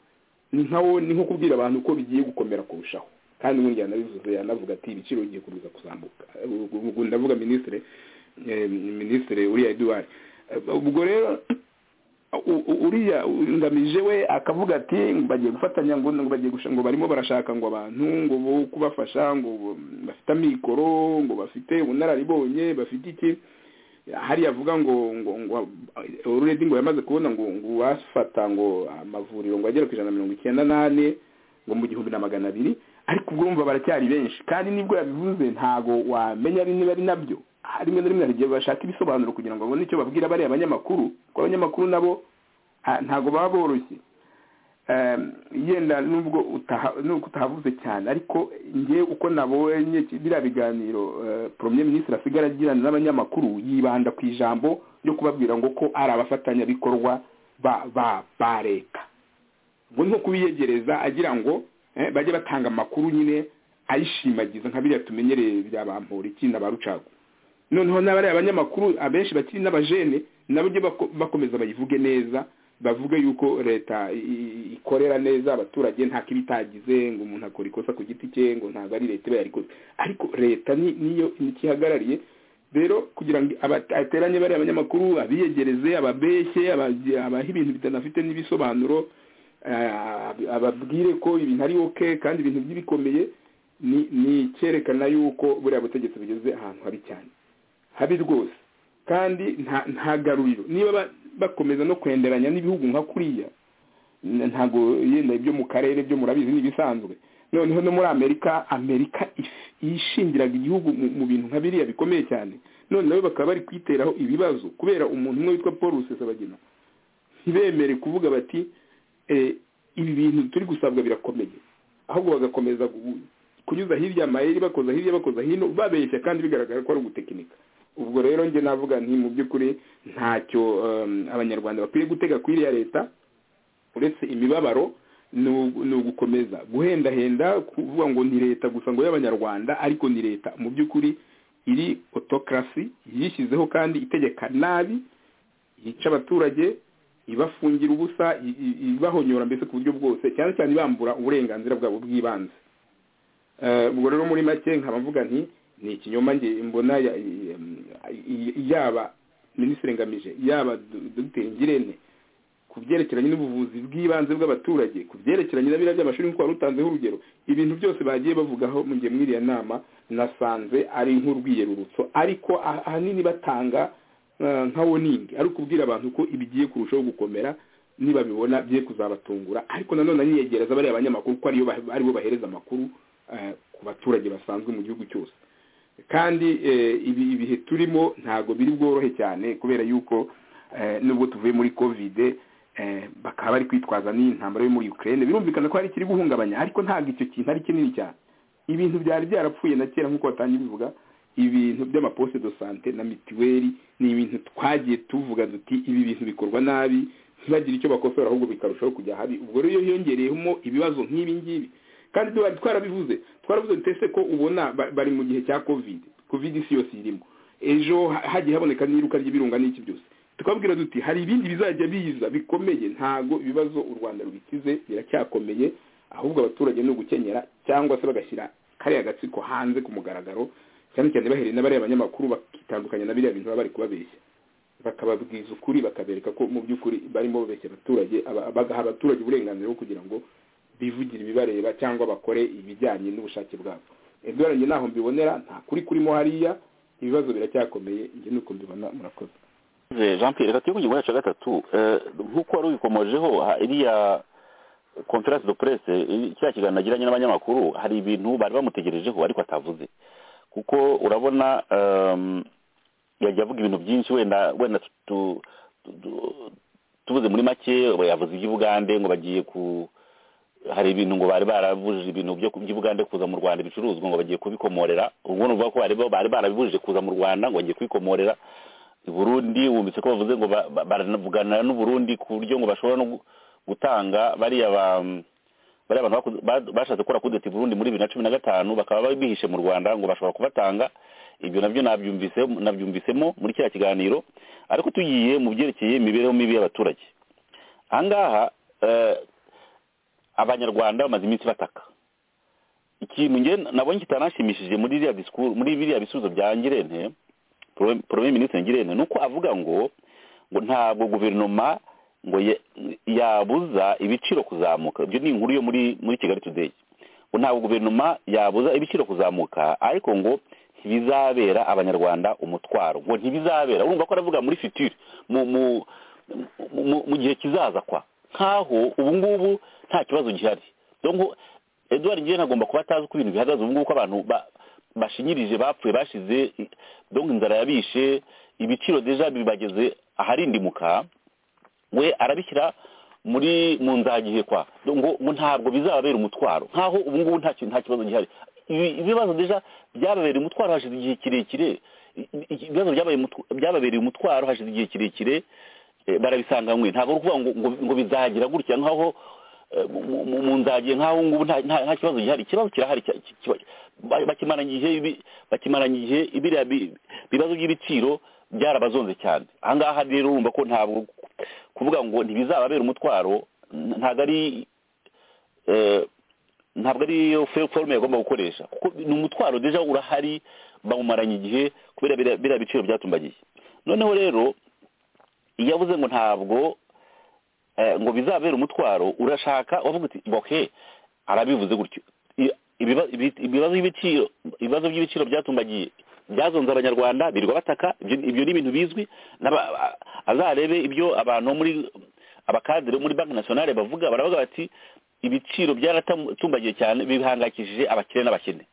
ni nka wo ni nko kubwira abantu ko bigiye gukomera kurushaho kandi ubundi yanabivuze yanavuga ati ibiciro bigiye gukomeza kuzamuka ubwo ubwo ndavuga minisitiri eh, minisitiri uriya eduard Eh, ubwo rero u- u- uriya ngamije we akavuga ati ngo bagiye gufatanya ngo ngo bagiye gusha- ngo barimo barashaka ngo abantu ngo bo kubafasha ngo bo- bafite amikoro ngo bafite ubunararibonye bafite iki hariya avuga ngo ngo ngo already ngo yamaze kubona ngo ngo bafata ngo amavuriro ngo agera ku ijana na mirongo icyenda n'ane ngo mu gihumbi na magana abiri ariko ubwo urumva baracyari benshi kandi nibwo yabivuze ntago wamenya ari niba ari nabyo Ah, rimwe na rimwe hari igihe bashaka ibisobanuro kugira ngo babone icyo babwira bariya abanyamakuru kuko abanyamakuru nabo ah, ntago baba boroshye Em, yenda nubwo utaha- nubwo utahavuze cyane ariko nge uko nabonye ki- biriya biganiro eh, premier ministre asigara agirana n'abanyamakuru yibanda ku ijambo ryo kubabwira ngo ko ari abafatanyabikorwa ba ba ba leta ngo ni nko kubiyegereza agira ngo eh, bajye batanga amakuru nyine ayishimagiza nka biriya tumenyereye bya bamporiki na ba rucagu noneho n'abariya abanyamakuru abenshi bakiri n'abajene nabo ujye bako- bakomeza bayivuge neza bavuge yuko leta i- i- ikorera neza abaturage nta kibitagize ngo umuntu akora ikosa ku giti cye ngo ntabwo ari leta iba yarikoze ariko leta ni- niyo ntikihagarariye rero kugira ngo aba- ateranye bariya abanyamakuru abiyegereze ababeshye abazi- abaha ibintu bitanafite n'ibisobanuro eh, ab- ababwire ko ibintu ari oke kandi ibintu by'ibikomeye ni ni icyerekana yuko buriya butegetsi bugeze ahantu habi cyane habi rwose kandi nta nta garuriro niba ba- bakomeza no kwenderanya n'ibihugu nka kuriya n- ntago yenda ibyo mu karere byo murabizi n'ibisanzwe noneho no muri amerika amerika if- yishingiraga igihugu mu mu bintu nka biriya bikomeye cyane none nawe bakaba bari kwiteraho ibibazo kubera umuntu umwe witwa paul rusesabagina ntibemere kuvuga bati eh, ibi bintu turi gusabwa birakomeye ahubwo bagakomeza gu- kunyuza hirya amayeri bakoza hirya bakoza hino babeshya kandi bigaragara ko ari ugutekinika ubwo rero njye navuga nti mu by'ukuri ntacyo em, abanyarwanda bakwiye gutega kuri iriya leta uretse imibabaro ni ugukomeza guhendahenda kuvuga ngo ni leta gusa ngo y'abanyarwanda ariko ni leta mu by'ukuri iri otokarasi yishyizeho kandi itegeka nabi yica abaturage ibafungira ubusa i- i- ibahonyora mbese ku buryo bwose cyane cyane ibambura uburenganzira bwabo bw'ibanze Eh, ubwo rero muri make nkaba mvuga nti ni ikinyoma nge mbona ya- i- i- i- yaba minisitiri ngamije yaba Do- dogiteri ngirente ku byerekeranye n'ubuvuzi bw'ibanze bw'abaturage ku byerekeranye na biriya by'amashuri nk'uko wari utanzeho urugero ibintu byose bagiye bavugaho mu gihe mw'iriya nama nasanze ari nk'urwiyerurutso ariko ah- ahanini batanga eh, nka woningi ari ukubwira abantu ko ibigiye kurushaho gukomera nibabibona bye kuzabatungura ariko nanone aniyegereza bariya banyamakuru ko ariyo bah- aribo bahereza amakuru eh, ku baturage basanzwe mu gihugu cyose kandi eh, ibi ibihe turimo ntabwo biri bworohe cyane kubera yuko eh, nubwo tuvuye muri kovide eh, bakaba bari kwitwaza n'intambara yo muri Ukraine birumvikana ko hari ikiri guhungabanya ariko ntabwo icyo kintu ari kinini cyane ibintu byari byarapfuye na kera nk'uko watangiye bivuga ibintu by'amaposte de sante na mituweli ni ibintu twagiye tuvuga duti ibi bintu bikorwa nabi ntibagire icyo bakosora ahubwo bikarushaho kujya habi ubwo rero iyo hiyongereyemo ibibazo nk'ibi ngibi kandi twari twarabivuze twaravuze ndetse ko ubona ba- bari mu gihe cya covid covid isi yose irimo ejo ha- hagiye haboneka n'iruka ry'ibirunga n'iki byose tukabwira duti hari ibindi bizajya biza bikomeye ntago ibibazo u rwanda rubikize biracyakomeye ahubwo abaturage ni ugukenyera cyangwa se bagashyira kariya gatsiko hanze ku mugaragaro cyane cyane bahereye na bariya banyamakuru bakitandukanya na biriya bintu baba bari kubabeshya bakababwiza ukuri bakabereka ko mu by'ukuri barimo babeshya abaturage aba- bagaha abaturage uburenganzira bwo kugira ngo bivugire ibibareba cyangwa bakore ibijyanye n'ubushake bwabo edouard njye naho mbibonera nta kuri kurimo hariya ibibazo biracyakomeye njye nuko mbibona murakoze Eh, jean pierre reka tujye ku ngingo yacu ya gatatu Eh, nk'uko wari ubikomojeho ha- iriya conference de presse iri- kiriya kiganiro nagiranye n'abanyamakuru hari ibintu bari bamutegerejeho ariko atavuze kuko urabona ehm, yajya avuga ibintu byinshi wenda wenda tu- tu- tu- tu- tubuze muri make we yavuze iby'ubugande ngo bagiye ku hari ibintu ngo bari barabujije ibintu byo ku- by'ubugande kuza mu rwanda ibicuruzwa ngo bagiye kubikomorera ubwo ni ukuvuga ko bari bari barabibujije kuza mu rwanda ngo bagiye kubikomorera i burundi wumvise ko bavuze ngo ba- ba- baravuganira n'u burundi ku buryo ngo bashobora no gu- gutanga bariya ba bariya bantu bakoze- ba- bashatse gukora kudeta i burundi muri bibiri na cumi na gatanu bakaba bihishe mu rwanda ngo bashobora kubatanga ibyo nabyo nabyumvise nabyumvisemo muri kiriya kiganiro ariko tugiye mu byerekeye imibereho mibi y'abaturage ahangaha eh, abanyarwanda bamaze iminsi bataka ikintu nge nabonye kitanashimishije muri biriya disikuru muri biriya bisubizo bya ngirente porome minisitiri ngirente ni uko avuga ngo ngo ntabwo guverinoma ngo ye- yabuza ibiciro kuzamuka ibyo ni inkuru yo muri muri kigali tudeyi ngo ntabwo guverinoma yabuza ibiciro kuzamuka ariko ngo ntibizabera abanyarwanda umutwaro ngo ntibizabera urumva ko aravuga muri fitire mu mu mu- mu- mu gihe kizaza kwa nkaho ubu ngubu nta kibazo gihari donc Edouard Ngirente agomba kuba atazi uko ibintu bihagaze ubu ngubu ko abantu ba- bashinyirije bapfuye bashize i- donc inzara yabishe ibiciro deja bibageze aharindimuka we arabishyira muri mu nzagihe kwa ngo ngo ntabwo bizababera umutwaro nkaho ubu ngubu nta kintu nta kibazo gihari Ibi- ibibazo deja byababereye umutwaro hashize igihe kirekire I- i- ibibazo byabaye umutw- byababereye umutwaro hashize igihe kirekire eh, barabisanganywe ntabwo ari ukuvuga ngo ngo ngo bizagira gutya nkaho eh, mu- mu- mu- mu nzagihe nkaho ubu ngubu nta nta- nta kibazo gihari ikibazo kirahari cya- ki- kiba- ba- bakimaranye igihe ibi- bakimaranye igihe biriya bi- bibazo by'ibiciro byarabazonze cyane ahangaha rero urumva ko ntabwo kuvuga ngo ntibizababera umutwaro n- ntabwo ari eh, ntabwo ari yo fe- forume yagomba gukoresha kuko ni umutwaro deja urahari bawumaranye igihe kubera biriya- biriya biciro byatumbagiye noneho rero iyo avuze ngo ntabwo eh, ngo bizabera umutwaro urashaka wavuga uti oke arabivuze gutyo I- ibiba- ibi- ibibazo by'ibiciro ibibazo by'ibiciro byatumbagiye byazonze abanyarwanda birirwa bataka ibyo ibyo ni ibintu bizwi n'aba- a- azarebe ibyo abantu bo muri abakadere bo muri banki nationale bavuga baravuga bati ibiciro byaratumbagiye cyane bihangayikishije abakire n'abakene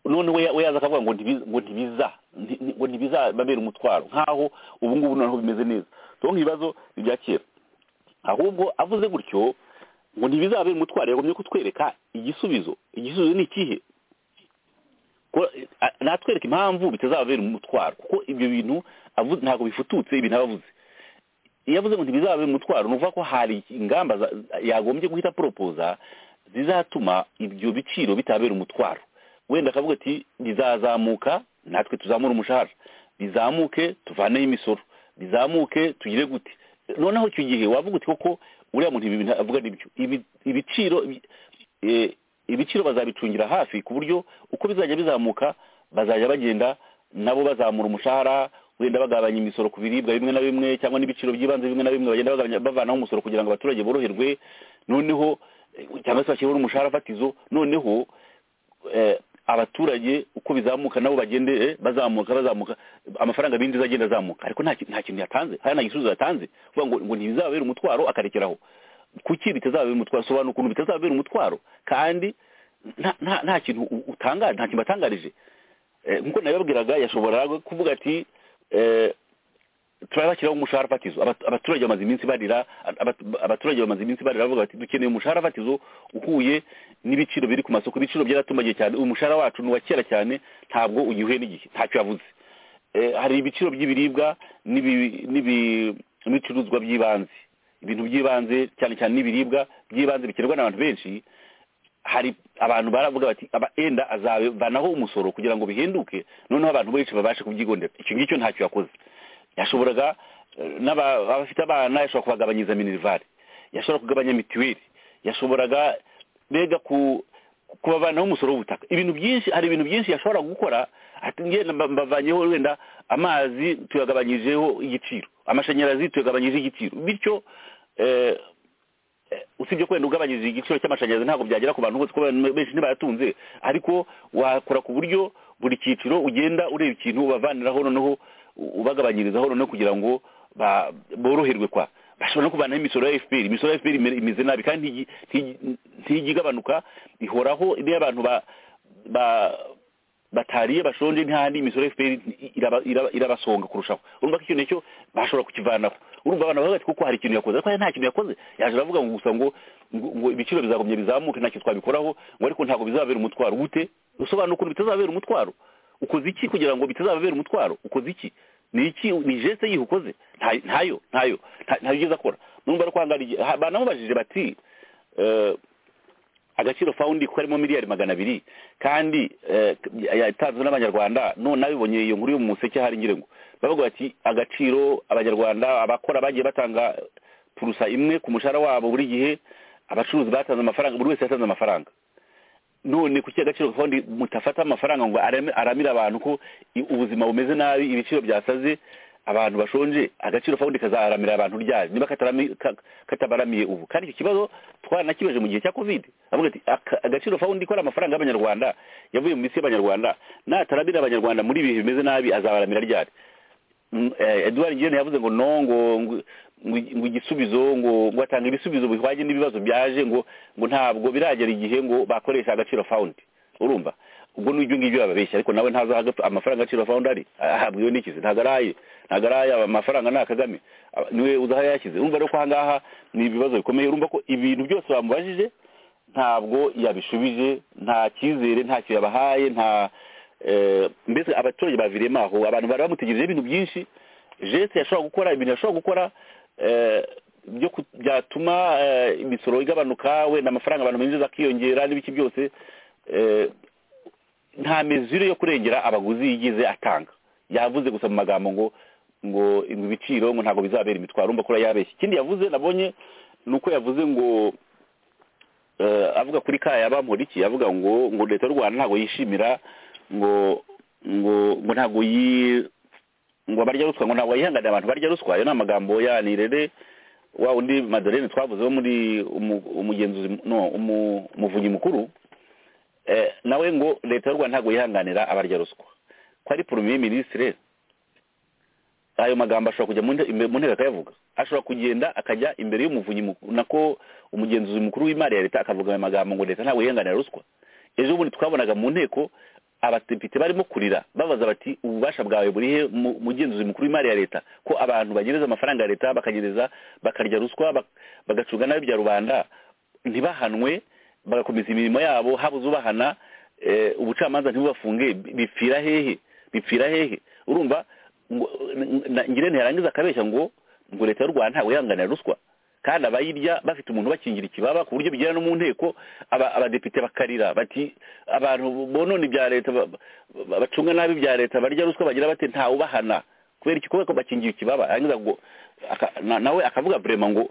none we we yaza akavuga ngo ntibiza ngo ntibiza nti- nti- ngo ntibizababera umutwaro nkaho ubu ngubu noneho bimeze neza donc ibibazo ni ibya kera ahubwo avuze gutyo ngo ntibizababera umutwaro yagomye kutwereka igisubizo igisubizo ni ikihe ko- a- natwereka impamvu bitazababera umutwaro kuko ibyo bintu avu- ntabwo bifututse ibintu aba avuze iyo avuze ngo ntibizabe umutwaro ni ukuvuga ko hari ingamba za- yagombye guhita poropoza zizatuma ibyo biciro bitabera umutwaro wenda akavuga ati bizazamuka natwe tuzamure umushahara bizamuke tuvaneho imisoro bizamuke tugire gute noneho icyo gihe wavuga uti koko uriya muntu ibi bintu avuga nibyo Ibi- ibiciro ibi- eh, ibiciro bazabicungira hafi ku buryo uko bizajya bizamuka bazajya bagenda nabo bazamura umushahara wenda bagabanya imisoro ku biribwa bimwe na bimwe cyangwa n'ibiciro by'ibanze bimwe na bimwe bagenda bagabanya- bavanaho umusoro kugira ngo abaturage boroherwe noneho eh, cyangwa se bashyiraho n'umushahara fatizo noneho eh, abaturage uko bizamuka nabo bagende eh, bazamuka bazamuka amafaranga binjiza agenda azamuka ariko nta ki- nta kintu yatanze hari nta gisubizo yatanze kuvuga ngo ngo ntibizababere umutwaro akarekeraho kuki bitazababera umutwaro sobanura ukuntu bitazababera umutwaro kandi nta- nta- nta kintu u- utangaje nta kintu batangarije Eh, nkuko nabibabwiraga yashobora kuvuga ati eh, turabashyiraho umushahara fatizo Abat- abaturage bamaze iminsi barira abat- abaturage bamaze iminsi barira bavuga bati dukeneye umushahara fatizo uhuye n'ibiciro biri ku masoko ibiciro byaratumagiye cyane umushahara wacu ni uwa kera cyane ntabwo ugihuye n'igihe ntacyo yavuze Eh, hari ibiciro by'ibiribwa n'ibi- n'ibi- n'ibicuruzwa by'ibanze ibintu by'ibanze cyane cyane n'ibiribwa by'ibanze bikenerwa n'abantu benshi hari abantu baravuga bati aba enda azabanaho umusoro kugira ngo bihinduke noneho abantu benshi babashe kubyigondera icyo ngicyo ntacyo yakoze yashoboraga eh, n'aba- abafite abana yashobora kubagabanyiriza minerivare yashobora kugabanya mituweli yashoboraga mbega ku kubavanaho umusoro w'ubutaka ibintu byinshi hari ibintu byinshi yashobora gukora ati ngenda mba- mbavanyeho wenda amazi tuyagabanyijeho igiciro amashanyarazi tuyagabanyije igiciro bityo eh, eh, usibye ko wenda ugabanyije igiciro cy'amashanyarazi ntabwo byagera ku bantu bose kuko abantu benshi ntibayatunze ariko wakora ku buryo buri cyiciro ugenda ureba ikintu ubavaniraho noneho u- ubagabanyirizaho noneho kugira ngo ba- boroherwe kwa bashobora no kuvanaho imisoro ya fpr imisoro ya fpr imere- imeze nabi kandi ntigi- ntigi- ntijya igabanuka ihoraho niyo abantu ba- ba- batariye bashonje ntihandi imisoro ya fpr iraba- iraba- irabasonga kurushaho urumva ko icyo nicyo bashobora kukivanaho urumva abantu bavuga ati kuko hari ikintu yakoze ariko hari nta kintu yakoze yaje aravuga ngo gusa ngo ngo ngo ibiciro bizagumya bizamuke ntacyo twabikoraho ngo ariko ntabwo bizabera umutwaro gute usobanura ukuntu bitazabera umutwaro ukoze iki kugira ngo bitazababera umutwaro ukoze iki ni iki ni jeste yihe ukoze Nta- ntayo ntayo nta- ntayo ugeze akora numva ari kwangara igihe ha- banamubajije bati eh, agaciro fawundi ko harimo miliyari magana abiri kandi eh, yatanzwe n'abanyarwanda none abibonye iyo nkuru yo mu museke hari ngira ngo bavuga bati agaciro abanyarwanda abakora bagiye batanga purusa imwe ku mushahara wabo buri gihe abacuruzi batanze amafaranga buri wese yatanze amafaranga none kuki agaciro fawundi mutafata amafaranga ngo arame- aramire abantu ko i- ubuzima bumeze nabi ibiciro byasaze abantu bashonje agaciro fawundi kazaharamira abantu ryari niba katarami- ka- katabaramiye ubu kandi icyo kibazo twaranakibaje mu gihe cya covid avuga ati "Aka- agaciro fawundi ikora amafaranga y'abanyarwanda yavuye mu misi y'abanyarwanda nataramira abanyarwanda muri ibihe bimeze nabi azabaramira ryari Mm, eh, edouard ngirente yavuze ngo no ngo ngo- ngo igisubizo ngo ngo atanga ibisubizo bihwanye n'ibibazo byaje ngo ngo ntabwo biragera igihe ngo bakoresha agaciro fawundi urumva ubwo n'ibyo ngibyo bababeshya ariko nawe ntazi aho aga- amafaranga agaciro fawundi ari ahabwiwe n'ikizi ntabwo ari aye ntabwo ari aye amafaranga ni akagame Ah, niwe uzi aho yashyize urumva rero ko aha ngaha ni ibibazo bikomeye urumva ko ibintu byose bamubajije ntabwo yabishubije nta cyizere ntacyo yabahaye nta eh, mbese abaturage baviriyemo aho abantu bari bamutegerejeho ibintu byinshi jeste yashobora gukora ibintu yashobora gukora eh, byo ku- byatuma eh, imisoro igabanuka wenda amafaranga abantu binjiza akiyongera n'ibiki byose eh, nta mezure yo kurengera abaguzi yigeze atanga yavuze gusa mu magambo ngo ngo ngo ibiciro ngo ntabwo bizabera imitwaro urumva ko yabeshye ikindi yavuze nabonye ni uko yavuze ngo eh, avuga kuri kaya bamporiki avuga ngo ngo leta y'u rwanda ntabwo yishimira ngo ngo ngo ntabwo yi ngo barya ruswa ngo ntabwo yihanganira abantu barya ruswa ayo ni amagambo ya nirere wa undi madolene twavuze wo muri umu- umugenzuzi no umu- umuvunyi mukuru eh, nawe ngo leta y'u rwanda ntabwo yihanganira abarya ruswa ko ari premier ministre ayo magambo ashobora kujya mu nte- imbe- mu nteko akayavuga ashobora kugenda akajya imbere y'umuvunyi mukuru nako umugenzuzi mukuru w'imari ya leta akavuga ayo magambo ngo leta ntabwo yihanganira ruswa ejo bundi twabonaga mu nteko abadepite barimo kurira babaza bati ububasha bwawe buri he mu- mugenzuzi mukuru w'imari ya leta ko abantu bagereza amafaranga ya leta bakagereza bakarya ruswa bak- bagacunga nabi bya rubanda ntibahanwe bagakomeza imirimo yabo habuze ubahana eh, ubucamanza ntibubafunge bi- bipfira hehe bipfira hehe urumva ngo- na- ngirente yarangiza akabeshya ngo ubwo leta y'u rwanda ntabwo yihanganira ruswa kandi abayirya bafite umuntu ubakingira ikibaba ku buryo bigera no mu nteko aba- abadepite bakarira bati abantu bonona ibya leta ba- ba- bacunga nabi ibya leta barya ruswa bagira bate ntawubahana kubera iki kubera ko bakingiye ikibaba yarangiza ngo aka- na- nawe akavuga vraiment ngo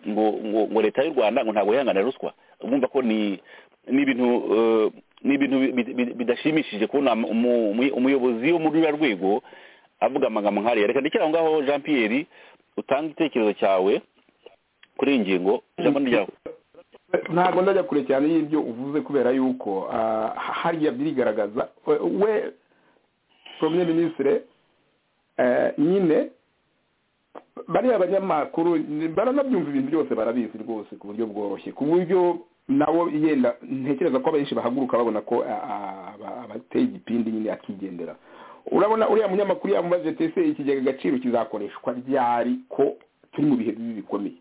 ngo ngo ngo leta y'u rwanda ngo ntabwo yihanganira ruswa urumva ko ni ni ibintu eh, ni ibintu bi- bi- bi- bidashimishije kubona umu- umu- umuyobozi wo muri ruriya rwego avuga amagambo nk'ariya reka ndekere aho ngaho jean pierre utanga igitekerezo cyawe kuri iyi ngingo ijambo ni ryawe ntabwo ndajya kure cyane y'ibyo uvuze kubera yuko ah, hariya birigaragaza we- we premier ministre eh, nyine bariya abanyamakuru ni- baranabyumva ibintu byose barabizi rwose ku buryo bworoshye ku buryo nabo yenda ntekereza ko abenshi bahaguruka babona ko ah, ah, aba- abateye igipindi nyine akigendera urabona uriya munyamakuru yamubaje ati ese ikigega agaciro kizakoreshwa ryari ko turi mu bihe bibi bikomeye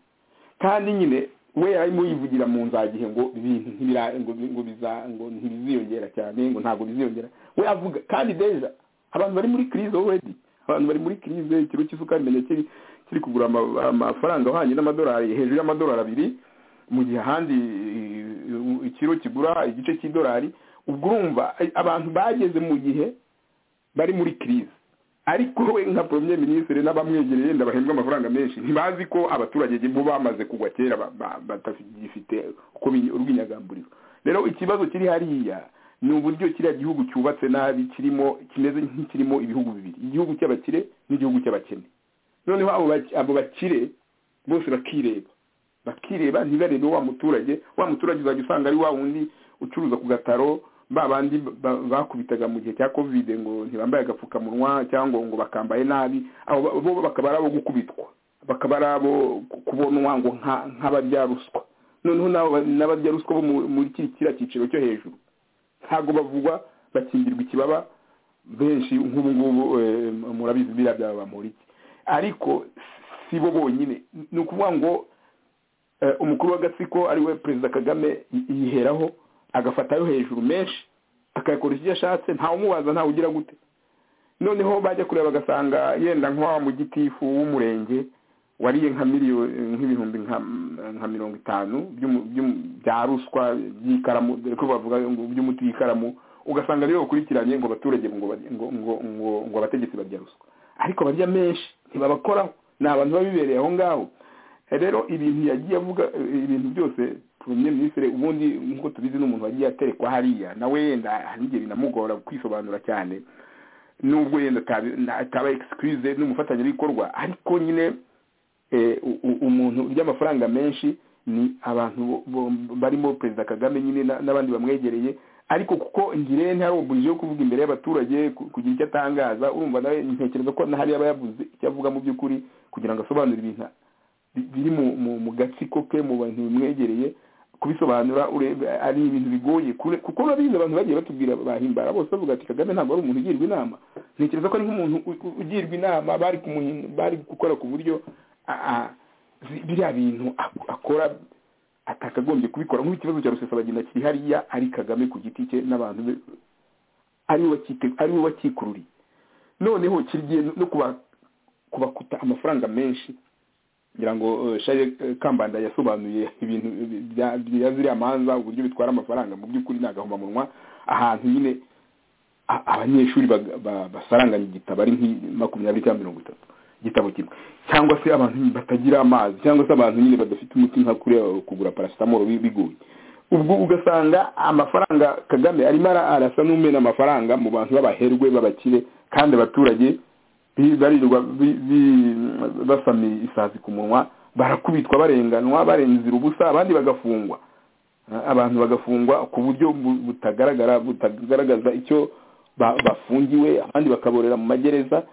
kandi nyine we arimo yivugira mu nzagihe ngo ibintu ntibira ngo bi- ngo biza ngo ntibiziyongera cyane ngo ntabwo biziyongera we avuga kandi deja abantu bari muri crise already abantu bari muri crise ikiro cy'isukari menye kiri kiri kugura ama- amafaranga ahwanye n'amadolari hejuru y'amadolari abiri mu gihe ahandi eh, ikiro kigura igice cy'idolari ubwo urumva eh, abantu bageze mu gihe bari muri crise ariko we nka premier ministre n'abamwegereye ndabahembwa amafaranga menshi ntibazi ko abaturage bo bamaze kugwa kera ba- ba- batagifite uko bi- urwinyagamburiro rero ikibazo kiri hariya ni uburyo kiriya gihugu cyubatse nabi kirimo kimeze nk'ikirimo ibihugu bibiri igihugu cy'abakire n'igihugu cy'abakene noneho abo bak- abo bakire bose bakireba bakireba ntibarebe wa muturage wa muturage uzajya usanga ari wa wundi ucuruza ku gataro ba bandi ba- bakubitaga mu gihe cya covid ngo ntibambaye agapfukamunwa cyangwa ngo bakambaye nabi abo ba- bo bakaba ari abo gukubitwa bakaba ari abo ku- kubonwa ngo nka- nk'abarya ruswa noneho n'abo ba- n'abarya ruswa bo mu- muri kiri- kiriya cyiciro cyo hejuru ntabwo bavugwa bakingirwa ikibaba benshi nk'ubu ngubu eh, murabizi biriya byaba bamuriki ariko si bo bonyine ni ukuvuga ngo eh, umukuru w'agatsiko ari we perezida kagame yi- yiheraho agafatayo hejuru menshi akayakora icyo ashatse ntawumubaza ntawe ugira gute noneho bajya kureba bagasanga yenda nk'uwa mu gitifu w'umurenge wariye nka miliyoni nk'ibihumbi nka- nka mirongo itanu by'umu- by'umu- bya ruswa by'ikaramu dore ko bavuga ngo by'umuti w'ikaramu ugasanga ariyo bakurikiranye ngo abaturage ngo barye- ngo ngo ngo ngo abategetsi barya ruswa ariko barya menshi ntibabakoraho ni abantu biba bibereye aho ngaho rero ibintu yagiye avuga eh, ibintu byose premier ministre ubundi nk'uko tubizi ni umuntu wagiye aterekwa hariya nawe yenda hari igihe binamugora kwisobanura cyane nubwo yenda atabi- na- ataba excuse n'umufatanyabikorwa ariko nyine eh, u- u- umuntu urya amafaranga menshi ni abantu bo- bo- barimo perezida kagame nyine na- n'abandi bamwegereye ariko kuko ngire ntari obulije yo kuvuga imbere y'abaturage ku- kugira icyo atangaza urumva nawe ntekereza ko na hariya aba yavuze icyo avuga mu by'ukuri kugira ngo asobanure ibintu bi- biri mu- mu mu gatsiko ke mu bantu bimwegereye kubisobanura urebe ari ibintu bigoye kure- kuko urabizi abantu bagiye batubwira bahimbara bose bavuga ati kagame ntabwo ari umuntu ugirwa inama ntekereza ko ari nk'umuntu u- u- ugirwa inama bari kumuhin- bari gukora ku buryo a- a- zi- biriya bintu ak- akora atakagombye kubikora nk'ikibazo cya rusesabagina kiri hariya ari kagame ku giti cye n'abantu be ariwe wakite- ariwe wakikururiye noneho kigiye no kuba- kubakuta amafaranga menshi ngira ngo eh, shaje eh, kambanda yasobanuye ibintu eh, bya- bya ziriya manza uburyo bitwara amafaranga mu by'ukuri ni agahomamunwa ahantu nyine a- abanyeshuri bag- ba- basaranganya igitabo ari nki makumyabiri cyangwa mirongo itatu igitabo kimwe cyangwa se abantu nyine batagira amazi cyangwa se abantu nyine badafite umuti nka kuriya kugura paracetamol bi- bigoye ubwo ugasanga amafaranga kagame arimo ara- arasa n'umena amafaranga mu bantu b'abaherwe b'abakire kandi abaturage bi- barirwa bi- bi- basamiye isazi ku munwa barakubitwa barenganwa barenzira ubusa abandi bagafungwa abantu bagafungwa ku buryo bu- butagaragara butagaragaza icyo ba- bafungiwe abandi bakaborera mu magereza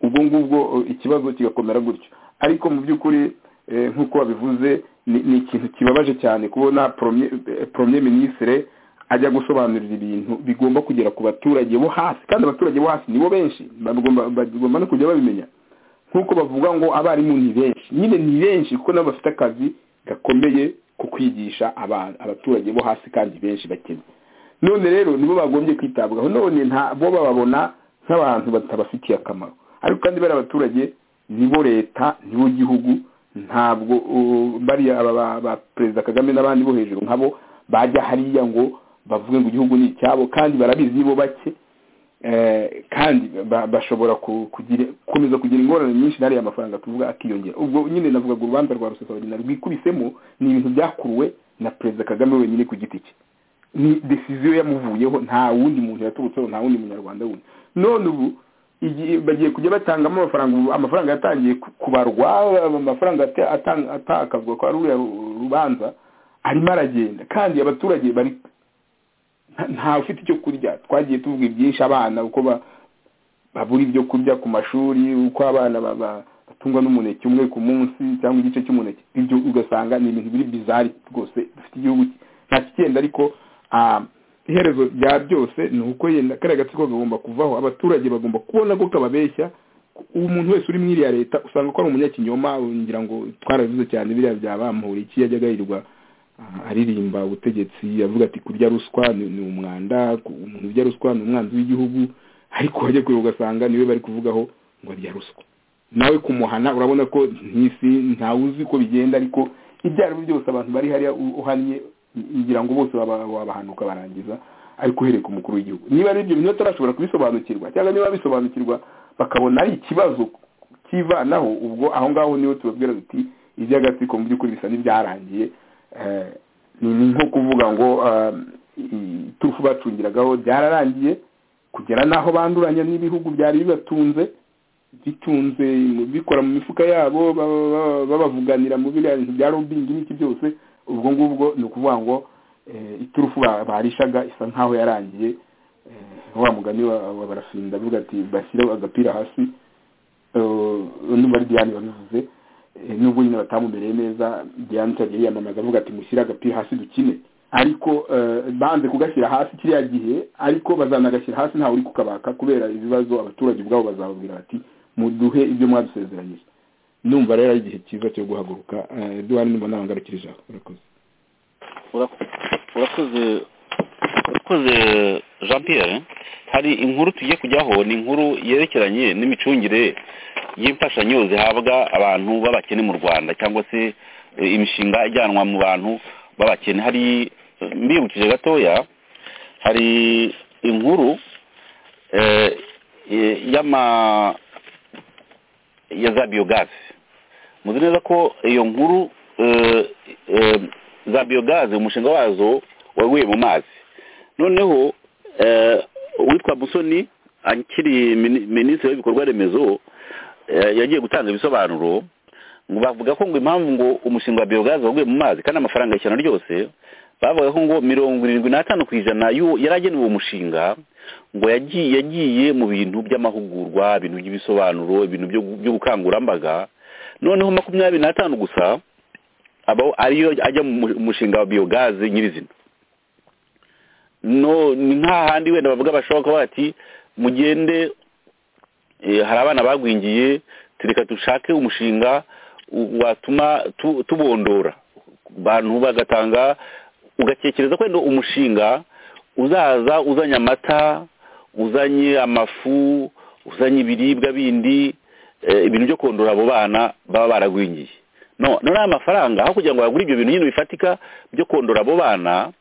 ubwo ngubwo eh, ikibazo kigakomera gutyo ariko mu by'ukuri eh, nk'uko wabivuze ni ni ikintu kibabaje cyane kubona premier eh, Premier ministre ajya gusobanurira ibintu bigomba kugera ku baturage bo hasi kandi abaturage bo hasi nibo benshi bagomba bagomba no kujya babimenya nk'uko bavuga ngo abarimu ni benshi nyine ni benshi kuko nabo bafite akazi gakomeye ko kwigisha aba- abaturage bo hasi kandi benshi bakene none rero nibo bagombye kwitabwaho none nta bo bababona nk'abantu batabafitiye akamaro ariko kandi bari abaturage nibo leta nibo gihugu ntabwo uh, bariya aba ba- ba perezida kagame n'abandi bo hejuru nkabo bajya hariya ngo bavuge ngo igihugu ni icyabo kandi barabizi bo bake Eh, kandi ba- bashobora ku- kugira- gukomeza kugira ingorane nyinshi n'ariya mafaranga tuvuga akiyongera ubwo nyine navugaga urubanza rwa rusesabagina rwikubisemo ni ibintu byakuruwe na perezida kagame wenyine ku giti cye ni desiziyo yamuvuyeho nta wundi muntu yaturutseho nta wundi munyarwanda wundi none ubu igihe bagiye kujya batangamo amafaranga ubu amafaranga yatangiye ku- kubarwa amafaranga ata- ata- atakazwa kwa ruriya ru- rubanza arimo aragenda kandi abaturage bari nta- ntawe ufite icyo kurya twagiye tuvuga byinshi abana uko ba- babura ibyo kurya ku mashuri uko abana ba- ba- batungwa n'umuneke umwe ku munsi cyangwa igice cy'umuneke ibyo ugasanga ni ibintu biri bizari rwose dufite igihugu ki- nta kigenda ariko ah, iherezo rya byose ni uko yenda kariya gatsiko kagomba kuvaho abaturage bagomba kubona ko kababeshya umuntu wese uri muri iriya leta usanga ko ari umunyakinyoma ngira ngo twarabivuze cyane biriya bya bamuhura iki yajya agahirwa aririmba ubutegetsi avuga ati kurya ruswa ni ni umwanda ku- umuntu urya ruswa ni umwanzi w'igihugu ariko wajya kureba ugasanga niwe bari kuvugaho ngo arya ruswa nawe kumuhana urabona ko ntisi ntawe uzi ko bigenda ariko ibyo ari byo byose abantu bari hariya u- uhannye ngira ngo bose baba- wabahanuka barangiza ariko uhereye ku mukuru w'igihugu niba ari ibyo bintu batarashobora kubisobanukirwa cyangwa niba bisobanukirwa bakabona ari ikibazo kivanaho ubwo aho ngaho niho tubabwira duti iby'agatsiko mu by'ukuri bisa n'ibyarangiye Eh, ni ni nko kuvuga ngo eh, iturufu bacungiragaho byararangiye kugera n'aho banduranya n'ibihugu byari bibatunze bitunze mu- bikora mu mifuka yabo baba- baba- babavuganira mu biriya bintu bya lobbying n'iki byose ubwo ngubwo ni ukuvuga ngo eh, iturufu ba- barishaga isa nk'aho yarangiye Eh, wa mugani wa wa barafinda avuga ati bashyire agapira hasi Eh, numva ari diane wabivuze Eh, nubwo nyine batamumereye neza diane utagiye yiyamamaza avuga ati mushyire agapira hasi dukine ariko eh, banze kugashyira hasi kiriya gihe ariko bazanagashyira hasi ntawe uri kukabaka kubera ibibazo abaturage ubwabo bazababwira bati muduhe ibyo mwadusezeranyije numva rero ari igihe cyiza cyo guhaguruka Eh, diane numva nabangarukirije aho urakoze Urakoze- urakoze urakoze jean pierre hari inkuru tugiye kujyaho ni inkuru yerekeranye n'imicungire y'imfashanyo zihabwa abantu b'abakene mu rwanda cyangwa se eh, imishinga ijyanwa mu bantu b'abakene hari eh, mbibukije gatoya hari inkuru eh, eh, y'ama ya za biyogazi muzi neza ko iyo nkuru eh, eh, za biyogazi umushinga wazo waguye mu mazi noneho eh, uwitwa musoni akiri mini- minisitiri w'ibikorwa remezo eh, yagiye gutanga ibisobanuro ngo bavuga ko ngo impamvu ngo umushinga wa biyogazi waguye mu mazi kandi amafaranga y'ishyano ryose bavuga ko ngo mirongo irindwi n'atanu ku ijana y'uwo- yari agenewe uwo mushinga ngo yagiye yagiye mu bintu by'amahugurwa ibintu by'ibisobanuro ibintu byo- by'ubukangurambaga noneho makumyabiri n'atanu gusa aba ariyo ajya mu mu- mushinga wa biyogaze nyirizina no ni nk'ahandi wenda bavuga bashobora kuba bati mugende eh, hari abana bagwingiye tureka dushake umushinga u- watuma tu- tubondora bantu bagatanga ugatekereza ko wenda umushinga uzaza uzanye amata uzanye amafu uzanye ibiribwa bindi eh, ibintu byo kondora abo bana baba baragwingiye no none aya mafaranga aho kugira ngo bagure ibyo bintu nyine bifatika byo kondora abo bana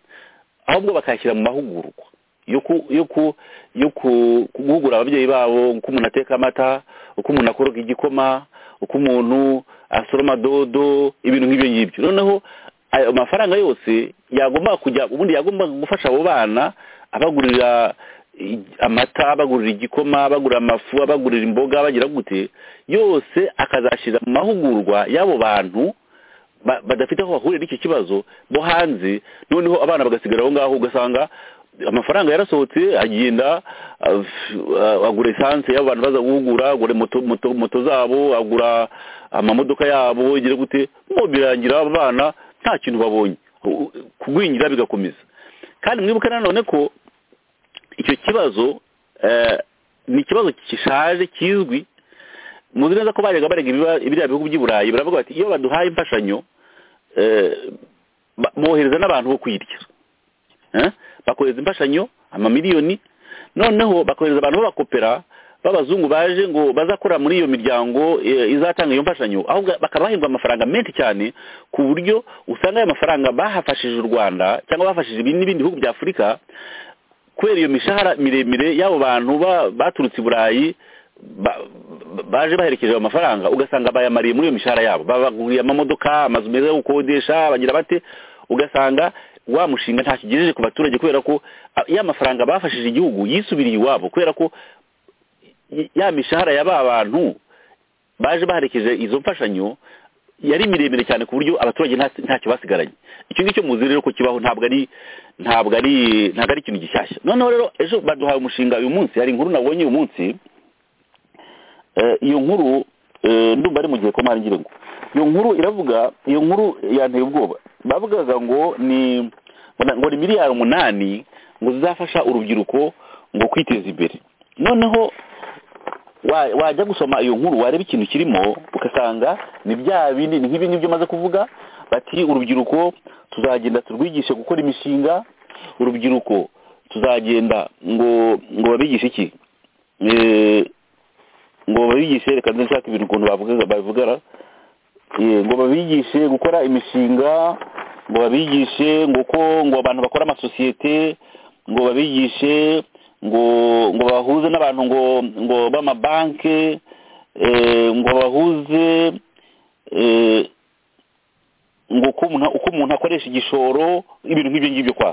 ahubwo bakayashyira mu mahugurwa yo ku yo ku yo ku- guhugura ababyeyi babo uko umuntu ateka amata uko umuntu akoroga igikoma uko umuntu asoroma dodo ibintu nk'ibyo ngibyo noneho ayo mafaranga yose yagomba kujya ubundi yagomba gufasha abo bana abagurira i- amata abagurira igikoma abagurira amafu abagurira imboga bagira gute yose akazashyira mu mahugurwa y'abo bantu ba- badafite aho bahurira n'icyo kibazo bo hanze noneho abana bagasigara aho ngaho ugasanga amafaranga yarasohotse agenda ah, ah, agura esanse y'abo bantu baza guhugura agura moto, moto, moto zabo agura amamodoka yabo igira gute mo birangira abo bana nta kintu babonye U- kugwingira bigakomeza kandi mwibuke nanone ko icyo kibazo eh, ni ikibazo gishaje kizwi muzi neza ko bajyaga barega ibiba- biriya bihugu by'i burayi baravuga bati iyo baduhaye imfashanyo eh, ba- bohereza n'abantu bo kuyirya Eh, bakohereza imfashanyo amamiliyoni noneho bakohereza abantu b'abakopera b'abazungu baje ngo bazakora muri iyo miryango eh, izatanga iyo mfashanyo ahubwo bakaba bahembwa amafaranga menshi cyane ku buryo usanga ayo mafaranga bahafashije u rwanda cyangwa bafashije ibindi n'ibindi bihugu bya afurika kubera iyo mishahara miremire y'abo bantu ba- baturutse i burayi ba- ba- baje baherekeje ayo mafaranga ugasanga bayamariye muri iyo mishahara yabo babaguriye amamodoka amazu meza yo gukodesha bagira bate ugasanga wa mushinga nta kigejeje ku baturage kubera ko ah, ya mafaranga bafashije igihugu yisubiriye iwabo kubera ko y- ya mishahara ya ba bantu baje baherekeje izo mfashanyo yari miremire cyane ku buryo abaturage nta- ntacyo basigaranye icyo ngicyo muzi rero ko kibaho ntabwo ari ntabwo ari ntabwo ari ikintu gishyashya noneho rero ejo baduhaye umushinga uyu munsi hari inkuru nabonye uyu munsi Eh, iyo nkuru eh, ndumva ari mu gihe ko ngira ngo iyo nkuru iravuga iyo nkuru yanteye ubwoba bavugaga ngo ni ngo ni miliyari umunani ngo zizafasha urubyiruko ngo kwiteza imbere noneho wa- wajya gusoma iyo nkuru wareba ikintu kirimo ugasanga ni bya bindi ni nk'ibi ngibyo maze kuvuga bati urubyiruko tuzagenda turwigishe gukora imishinga urubyiruko tuzagenda ngo ngo babigishe iki Eh, ngo babigishe reka nze nshaka ibintu ukuntu bavuga babivugara Eh, ngo babigishe gukora imishinga ngo babigishe ngo uko ngo abantu bakora amasosiyete ngo babigishe ngo ngo bahuze n'abantu ngo ngo b'amabanke eh, ngo bahuze eh, ngo uko umuntu uko umuntu akoresha igishoro ibintu nk'ibyo ngibyo kwa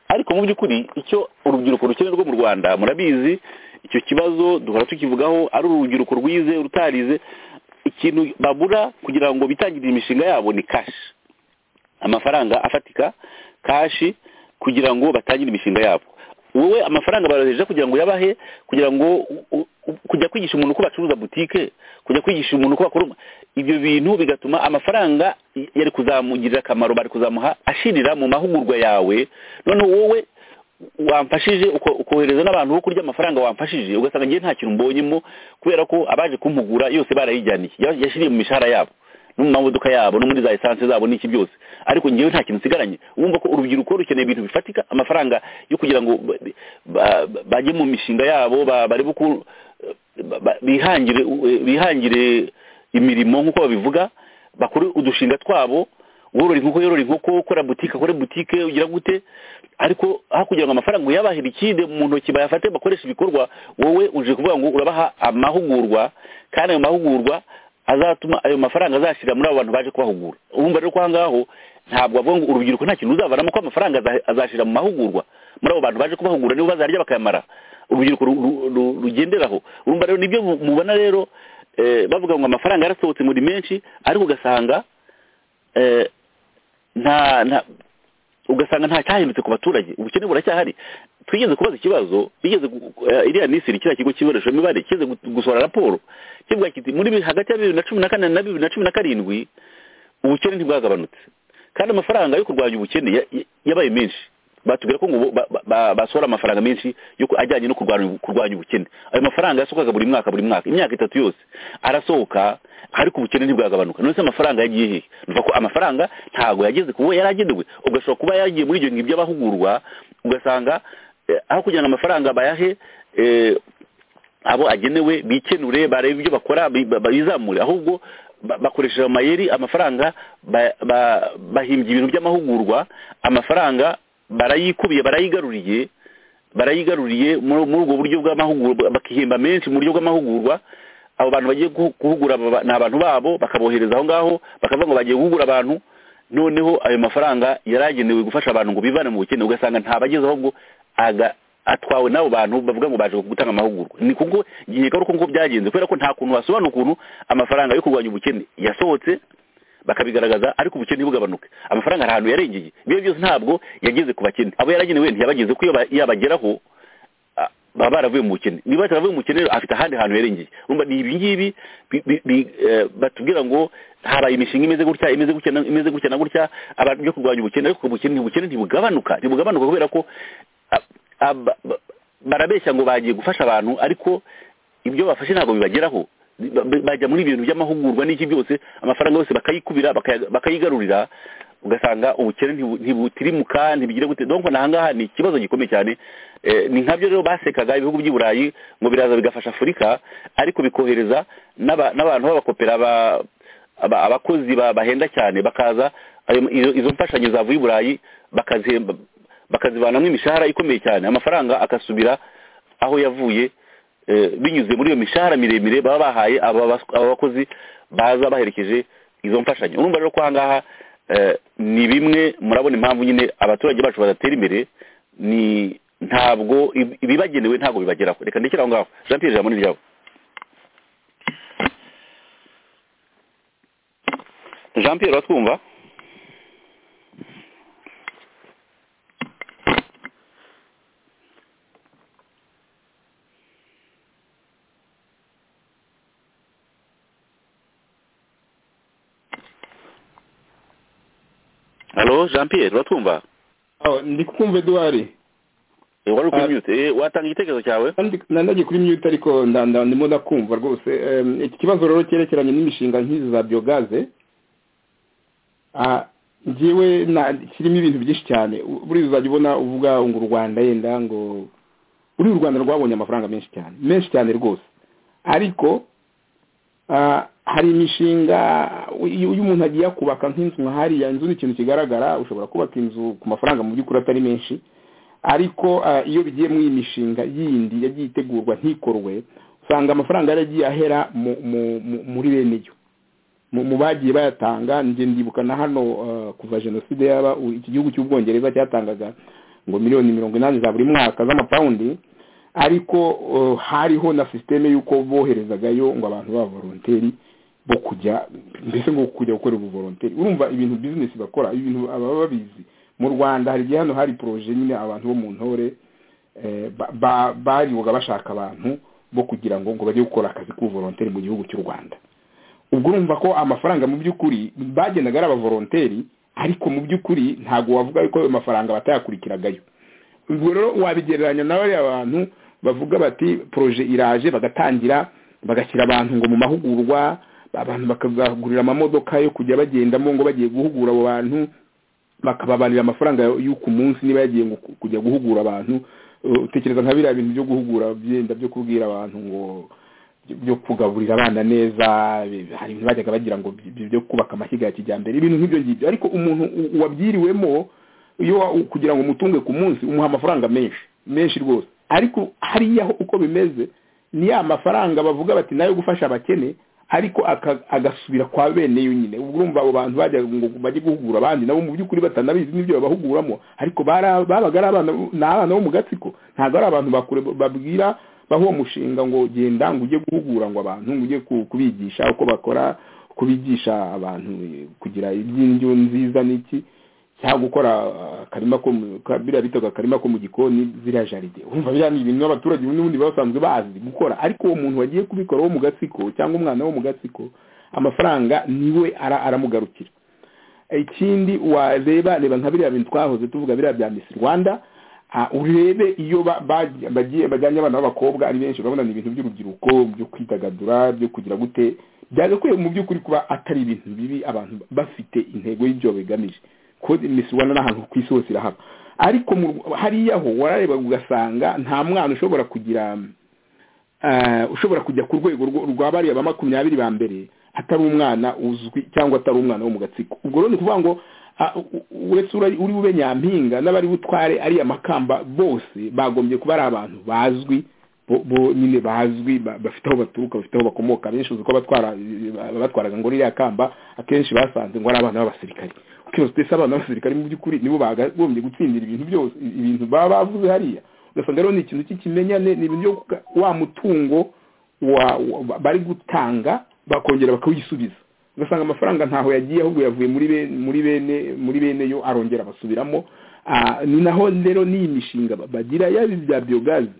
ariko mu by'ukuri icyo urubyiruko rukenerwa mu rwanda murabizi icyo kibazo duhora tukivugaho ari urubyiruko rwize urutarize ikintu babura kugira ngo bitangirire imishinga yabo ni kashi amafaranga afatika kashi kugira ngo batangire imishinga yabo wowe amafaranga baroheje kugira ngo uyabahe kugira ngo u- u- u- kujya kwigisha umuntu uko bacuruza butike kujya kwigisha umuntu uko bakora ibyo bintu bigatuma amafaranga y- yari kuzamugirira akamaro bari kuzamuha ashirira mu mahugurwa yawe noneho wowe wamfashije uko- ukohereza n'abantu bo kurya amafaranga wamfashije ugasanga ngewe nta kintu mbonyemo kubera ko abaje kumpugura yose barayijyaniye ya- yashiriye mu mishahara yabo no mu mamodoka yabo no muri za esanse zabo n'iki byose ariko ngewe nta kintu nsigaranye wumva ko urubyiruko rukeneye ibintu bifatika amafaranga yo kugira ngo ba- ba- ba- bajye mu mishinga yabo ba- barebe uko ba- ba- bihangire bihangire imirimo nk'uko babivuga bakore udushinga twabo worora inkoko yorora inkoko kora butike akore butike ugira gute ariko aho kugira ngo amafaranga uyabahira ikindi mu ntoki bayafate bakoresha ibikorwa wowe uje kuvuga ngo urabaha amahugurwa kandi ayo mahugurwa azatuma ayo mafaranga azashyira muri abo bantu baje kubahugura urumva rero ko aha ngaho ntabwo avuga ngo urubyiruko nta kintu ruzavanamo ko amafaranga aza- azashyira mu mahugurwa muri abo bantu baje kubahugura nibo bazarya bakayamara urubyiruko ru- ru- ru- rugenderaho urumva rero nibyo mu- mubona rero eh, bavuga ngo amafaranga yarasohotse muri menshi ariko ugasanga eh, nta nta ugasanga nta cyahindutse ku baturage ubukene buracyahari twigeze kubaza ikibazo bigeze gu- gu- eh, iriya nisiri kiriya kigo cy'ibonesha mibare kigeze gu- gusohora raporo kivuga kiti muri bi- hagati ya bibiri na cumi na kane na bibiri na cumi na karindwi ubukene ntibwagabanutse kandi amafaranga yo kurwanya ubukene ya- ya- yabaye menshi batubwira ko ngo bo- ba- ba- basohora amafaranga menshi yo ku- ajyanye no kurwanya kurwanya ubukene ayo mafaranga yasohokaga buri mwaka buri mwaka imyaka itatu yose arasohoka ariko ubukene ntibwagabanuka none se amafaranga yagiye hehe nuvuga ko amafaranga ntago yageze kubo yari agenewe ugashobora kuba yagiye muri ibyo ngibyo abahugurwa ugasanga eh, aho kugira ngo amafaranga bayahe eh, abo agenewe bikenure barebe ibyo bakora bi- ba- bizamure ahubwo ba- bakoresheje amayeri amafaranga ba- ba- bahimbye ibintu by'amahugurwa amafaranga barayikubiye barayigaruriye barayigaruriye muri muri ubwo buryo bw'amahugurwa bakihemba menshi mu buryo bw'amahugurwa abo bantu bagiye guhu- guhugura aba- ni abantu babo bakabohereza aho ngaho bakavuga ngo bagiye guhugura abantu noneho ayo mafaranga yari agenewe gufasha abantu ngo bivane mu bukene ugasanga ntabagezeho ngo aga- atwawe n'abo bantu bavuga ngo baje gutanga amahugurwa ni kuko gihe ari uko byagenze kubera ko nta kuntu wasobanura ukuntu amafaranga yo kurwanya ubukene yasohotse bakabigaragaza ariko ubukene ntibugabanuke amafaranga hari ahantu yarengeye ibyo byose ntabwo yageze ku bakene abo yaragenewe ntiyabageze ko iyo ba- yabageraho ah, baba baravuye mu bukene niba ataravuye mu bukene rero afite ahandi hantu yarengeye urumva ni ibi ngibi bi- bi- bi- eh, batubwira ngo habaye imishinga imeze gutya imeze gutya na- imeze gutya na gutya abantu byo kurwanya ubukene ariko ubukene ntibukene ntibugabanuka ntibugabanuka kubera ko ah, ah, ba- ba- barabeshya ngo bagiye gufasha abantu ariko ibyo bafashe ntabwo bibageraho Ba- ba- bajya muri ibintu by'amahugurwa n'iki byose amafaranga yose bakayikubira bakaya- bakayigarurira ugasanga ubukene ntibu- ntibutirimuka ntibigira gute donc nahangaha ni ikibazo gikomeye cyane Eh, ni nkabyo rero basekaga ibihugu by'i burayi ngo biraza bigafasha afurika ariko bikohereza n'aba- n'abantu b'abakopera ba- aba- abakozi ba- bahenda cyane bakaza ayo- izo- izo mfashanyo zavuye i burayi bakazihemba- bakazivanamo imishahara ikomeye cyane amafaranga agasubira aho yavuye eh, binyuze muri iyo mishahara miremire baba bahaye aba bas- aba bakozi baza baherekeje izo mfashanyo urumva rero ko ahangaha eh, ni bimwe murabona impamvu nyine abaturage bacu badatera imbere ni ntabwo ib- ibibagenewe ntabwo bibageraho reka ndekere aho ngaho jean pierre jamoni ryabo jean pierre uratwumva halo jean pierre uratwumva aho ndi kumva eduwari Eh, wari Ah. kuri mute Eh, watanga igitekerezo cyawe Kandi nandagiye kuri mute ariko nda- nda- ndimo ndakumva rwose Em, iki kibazo rero cyerekeranye n'imishinga nk'izi za biyogaze ah, njyewe na- kirimo ibintu byinshi cyane U- buriya uzajya ubona uvuga ngo u rwanda yenda ngo buriya u rwanda rwabonye amafaranga menshi cyane menshi cyane rwose ariko ah, hari imishinga iyo iyo umuntu agiye kubaka nk'inzu nka hariya inzu ni ikintu kigaragara ushobora kubaka inzu ku mafaranga mu by'ukuri atari menshi ariko ah, iyo bigiye mu iyi mishinga yindi yagiye itegurwa ntikorwe usanga amafaranga yaragiye ahera mu mu- mu- muri bene yo mu mu bagiye bayatanga njye ndibuka na hano ah, kuva jenoside yaba u- iki gihugu cy'ubwongereza cyatangaga ngo miliyoni mirongo inani za buri mwaka z'amapawundi ariko ah, hariho na sisiteme y'uko boherezagayo ngo abantu b'abavoronteri bo kujya mbese ngo kujya gukora ubuvoronteri urumva ibintu bizinesi bakora ibintu ababa babizi mu rwanda hari igihe hano hari poroje nyine abantu bo mu ntore eh, ba- ba- baribuga bashaka abantu bo kugira ngo ngo bajye gukora akazi k'ubuvoronteri mu gihugu cy'u rwanda ubwo urumva ko amafaranga mu by'ukuri bagendaga ari abavoronteri ariko mu by'ukuri ntabwo wavuga ko ayo mafaranga batayakurikiragayo ubwo rero wabigereranya na bariya bantu bavuga bati poroje iraje bagatangira bagashyira abantu ngo mu mahugurwa abantu bakabagurira amamodoka yo kujya bagendamo ngo bagiye guhugura abo bantu bakababarira amafaranga y'uku munsi niba yagiye ngo ku- kujya guhugura abantu Uh, utekereza nka biriya bintu byo guhugura byenda byo kubwira abantu ngo byo kugaburira abana neza bi- hari ibintu bajyaga bagira ngo bi- bi- byo kubaka amashyiga ya kijyambere ibintu nk'ibyo ngibyo ariko umuntu u- wabyiriwemo iyo wa- u- kugira ngo umutunge ku munsi umuha amafaranga menshi menshi rwose ariko hariya ho uko bimeze ni ya mafaranga bavuga bati nayo gufasha abakene ariko aka- agasubira kwa bene yo nyine ubwo urumva abo bantu bajya ngo bajye guhugura abandi nabo mu by'ukuri batanabizi n'ibyo babahuguramo ariko bara- babaga ari abana ni abana bo mu gatsiko ntabwo ari abantu bakure babwira baho uwo mushinga ngo genda ngo ujye guhugura ngo abantu ngo ujye ku- kubigisha uko bakora kubigisha abantu eh, kugira iby'indyo nziza n'iki cyangwa gukora ah, akarima ko mu- ka- biriya bitaga akarima ko mu gikoni ziriya jaride urumva biriya ni ibintu abaturage ubundi bundi baba basanzwe bazi gukora ariko uwo muntu wagiye kubikora wo mu gatsiko cyangwa umwana wo mu gatsiko amafaranga niwe ara- aramugarukira ikindi wareba reba nka biriya bintu twahoze tuvuga biriya bya Miss Rwanda ah, urebe iyo ba- ba- bagiye bajyanye abana b'abakobwa ari benshi urabona ni ibintu by'urubyiruko byo kwidagadura byo kugira gute byagakwiye mu by'ukuri kuba atari ibintu bibi abantu bafite intego y'ibyo begamije kuko Miss Rwanda ni ahantu ku isi hose irahaba ariko mu Rw- hariya ho warareba ugasanga nta mwana ushobora kugira eh, ushobora kujya ku rwego rwo- rwa bariya ba makumyabiri ba mbere atari umwana uzwi cyangwa atari umwana wo mu gatsiko ubwo rero ni ukuvuga ngo ah, u- u- uretse uri uri bube nyampinga n'abari butware ariya makamba bose bagombye kuba ari abantu bazwi bo- bo nyine bazwi ba- bafite aho baturuka bafite aho bakomoka abenshi uzi ko abatwara batwaraga ngo ririya kamba akenshi basanze ngo ari abana b'abasirikari ukibaza uti ese abana b'abasirikari mu by'ukuri nibo bakagombye gutsindira ibintu byose ibintu baba bavuze hariya ugasanga rero ni ikintu cy'ikimenyane ni ibintu byo kuka- wa mutungo wa, wa bari gutanga bakongera bakawisubiza ugasanga amafaranga ntaho yagiye ahubwo yavuye muri bene muri bene muri bene yo arongera basubiramo Ah, ni naho rero n'iyi mishinga ba- bagira yaba ibya biyogazi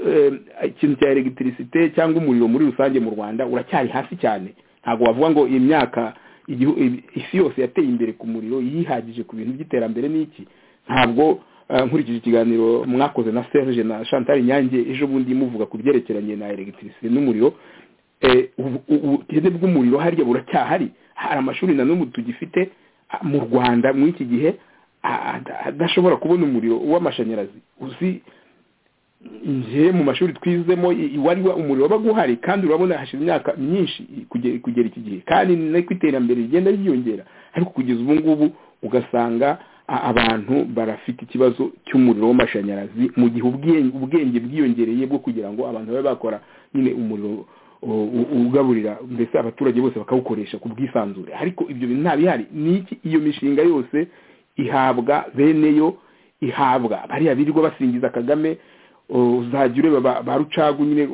eh, ikintu cya elegitirisite cyangwa umuriro muri rusange mu rwanda uracyari hasi cyane ntabwo wavuga ngo imyaka igihu- i- isi yose yateye imbere ku muriro yihagije ku bintu by'iterambere n'iki ntabwo eh, nkurikije ikiganiro mwakoze na serge na chantal nyange ejo bundi muvuga ku byerekeranye na elegitirisite n'umuriro eh, ubu- ubu- ubukene bw'umuriro hariya buracyahari hari amashuri na n'ubu tugifite mu rwanda muri iki gihe adashobora kubona umuriro w'amashanyarazi uzi njye mu mashuri twizemo wari umuriro wabaga uhari kandi urabona hashize imyaka myinshi kugera iki gihe kandi niko iterambere rigenda ryiyongera ariko kugeza ubu ngubu ugasanga abantu barafite ikibazo cy'umuriro w'amashanyarazi mu gihe ubwenge bwiyongereye bwo kugira ngo abantu babe bakora nyine umuriro ugaburira mbese abaturage bose bakawukoresha ku bwisanzure ariko ibyo bintu nta bihari n'iki iyo mishinga yose ihabwa beneyo ihabwa bariya birirwa basingiza kagame uzajya ureba ba rucagu nyine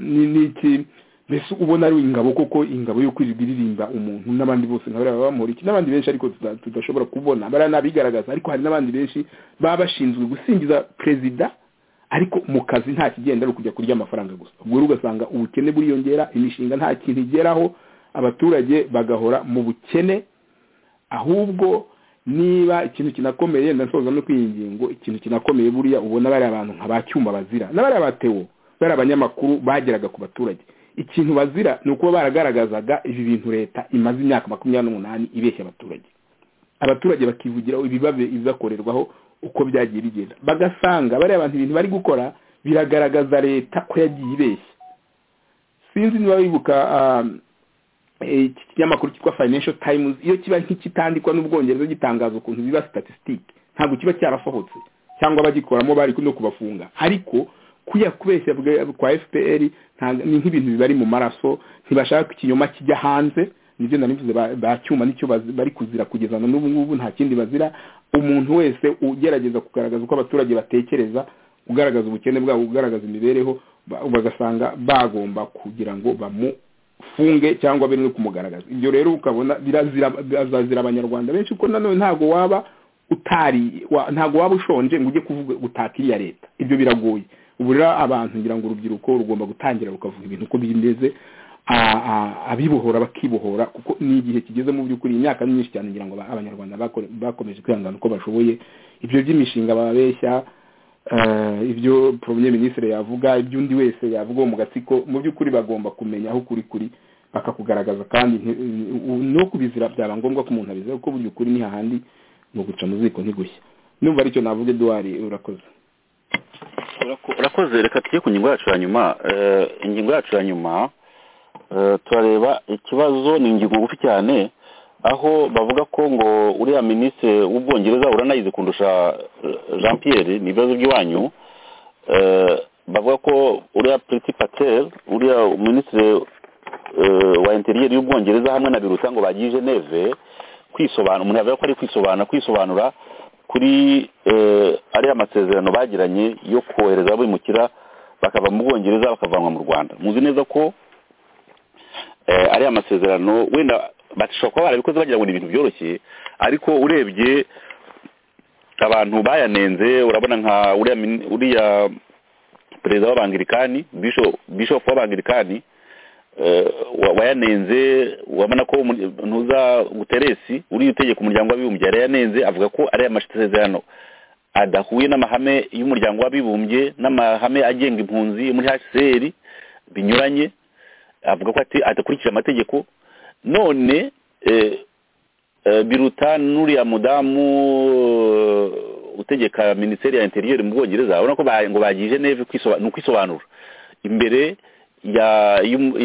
n'iki mbese ubona ari ingabo koko ingabo yo kwirirwa iririmba umuntu n'abandi bose nka bariya bamuriki n'abandi benshi ariko tudashobora kubona bariya nabigaragaza ariko hari n'abandi benshi baba bashinzwe gusingiza perezida ariko mu kazi nta kigenda ari ukujya kurya amafaranga gusa ubwo rero ugasanga ubukene buriyongera imishinga nta kintu igeraho abaturage bagahora mu bukene ahubwo niba ikintu kinakomeye ndasoza no kw'iyi ngingo ikintu kinakomeye buriya ubona bari abantu nka ba cyuma bazira n'abari abatewo bari abanyamakuru bageraga ku baturage ikintu bazira ni ukuba baragaragazaga ibi bintu leta imaze imyaka makumyabiri n'umunani ibeshya abaturage abaturage bakivugiraho ibibakorerwaho uko byagiye bigenda bagasanga bariya abantu ibintu bari gukora biragaragaza leta ko yagiye ibeshya sinzi niba bibuka iki kinyamakuru cyitwa financial times iyo kiba nk'ikitandikwa n'ubwongereza gitangaza ukuntu biba statisitike ntabwo kiba cyarasohotse cyangwa abagikoramo bari no kubafunga ariko kuya kubeshya kwa fpr ni nk'ibintu bibari mu maraso ntibashaka ikinyoma kijya hanze nibyo narivuze ba cyuma nicyo bari kuzira kugeza na n'ubu ngubu nta kindi bazira umuntu wese ugerageza kugaragaza uko abaturage batekereza ugaragaza ubukene bwabo ugaragaza imibereho bagasanga bagomba kugira ngo bamu funge cyangwa biri no kumugaragaza ibyo rero ukabona birazira abanyarwanda benshi kuko nanone ntabwo waba utari ntabwo waba ushonje ngo ujye kuvuga gutaka iriya leta ibyo biragoye ubu rero abantu ngira ngo urubyiruko rugomba gutangira rukavuga ibintu uko bimeze abibohora bakibohora kuko ni igihe kigeze mu by'ukuri imyaka myinshi cyane ngira ngo abanyarwanda bakomeje kwihangana uko bashoboye ibyo by'imishinga bababeshya ibyo poromye minisitiri yavuga ibyo undi wese yavuga mu gatsiko mu by'ukuri bagomba kumenya aho kuri kuri bakakugaragaza kandi no kubizira byaba ngombwa ko umuntu abizira kuko burya ukuri ni hahandi ni uguca mu ziko ntigushya numva aricyo navuga eduwari urakoze urakoze reka tujye ku ngingo yacu ya nyuma ingingo yacu ya nyuma turareba ikibazo ni ingingo ngufi cyane aho bavuga ko ngo uriya minisitiri w'ubwongereza uranayize kundusha jean pierre ni ibibazo by'iwanyu bavuga ko uriya puriti pateri uriya minisitiri wa interiyeri y'ubwongereza hamwe na biruta ngo bagiye geneve kwisobanura umuntu yavuga ko ari kwisobanura kwisobanura kuri ariya masezerano bagiranye yo kohereza abimukira bakava mu bwongereza bakavanwa mu rwanda muzi neza ko ariya masezerano wenda bashobora kuba barabikoze bagira ngo ni ibintu byoroshye ariko urebye abantu bayanenze urabona nka uriya perezida w'abangirikani bishopu w'abangirikani wayanenze urabona ko ntuza guteresi uriya utegeka umuryango w'abibumbye yarayanenze avuga ko ari amasezerano adahuye n'amahame y'umuryango w'abibumbye n'amahame agenga impunzi muri hcr binyuranye avuga ko adakurikije amategeko none biruta n'uriya mudamu utegeka minisiteri ya interiyeri mu bwongereza urabona ko ngo bagije neve ni ukwisobanura imbere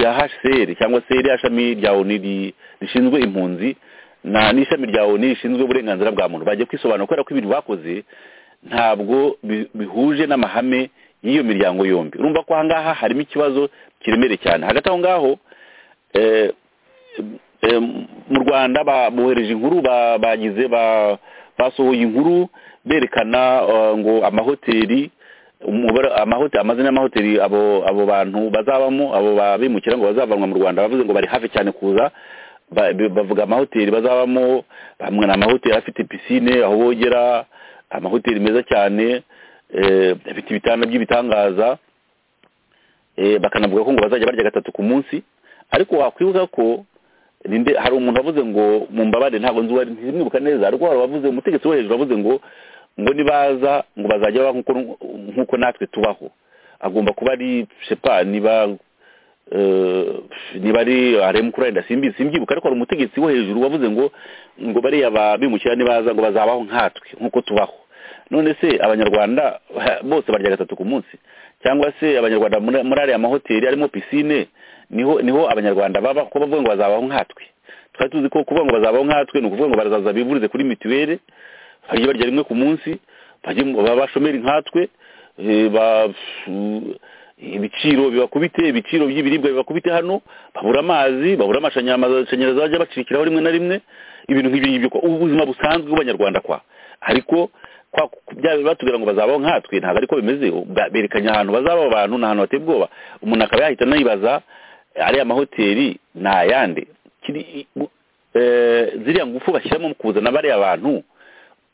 ya hcr cyangwa se iriya shami rya oni rishinzwe impunzi n'ishami rya oni rishinzwe uburenganzira bwa muntu bagiye kwisobanura kubera ko ibintu bakoze ntabwo bihuje n'amahame y'iyo miryango yombi urumva ko aha ngaha harimo ikibazo kiremereye cyane hagati aho ngaho mu rwanda bohereje inkuru bagize basohoye inkuru berekana ngo amahoteli amazina y'amahoteli abo bantu bazabamo abo babimukira ngo bazavanwa mu rwanda bavuze ngo bari hafi cyane kuza bavuga amahoteli bazabamo bamwe ni amahoteli afite pisine aho bogera amahoteli meza cyane afite ibitanda by'ibitangaza bakanavuga ko ngo bazajya barya gatatu ku munsi ariko wakwibuka ko hari umuntu wavuze ngo mumbabare ntabwo nzi wari ntizimwibuka neza ariko hari wavuze umutegetsi wo hejuru wavuze ngo ngo nibaza ngo bazajya baba nk'uko natwe tubaho agomba kuba ari shepa niba eh, niba ari aremu kuri ayenda simbi simbyibuka ariko hari umutegetsi wo hejuru wavuze ngo ngo bariya bimukira nibaza ngo bazabaho nkatwe nk'uko tubaho none se abanyarwanda bose barya gatatu ku munsi cyangwa se abanyarwanda muri muri ariya mahoteli arimo pisine niho niho abanyarwanda baba kuko bavuga ngo bazabaho nkatwe twari tuzi ko kuvuga ngo bazabaho nkatwe ni ukuvuga ngo barazaza bivurize kuri mituweli bajye barya rimwe ku munsi bajye baba bashomeri nkatwe eh, ba- ibiciro bibakubite ibiciro by'ibiribwa bibakubite hano babura amazi babura amashanyarazi bajya bacikiraho rimwe na rimwe ibintu nk'ibyo ngibyo kwa- ubuzima busanzwe bw'abanyarwanda kwa ariko kwa bya batubwira ngo bazabaho nkatwe ntabwo ariko bimeze Ba- berekanye ahantu bazaba abantu ni ahantu hateye ubwoba umuntu akaba yahita anayibaza ariya mahoteli ni ayande Kiri- i- bu- eh, ziriya ngufu bashyiramo mu kuzana bariya bantu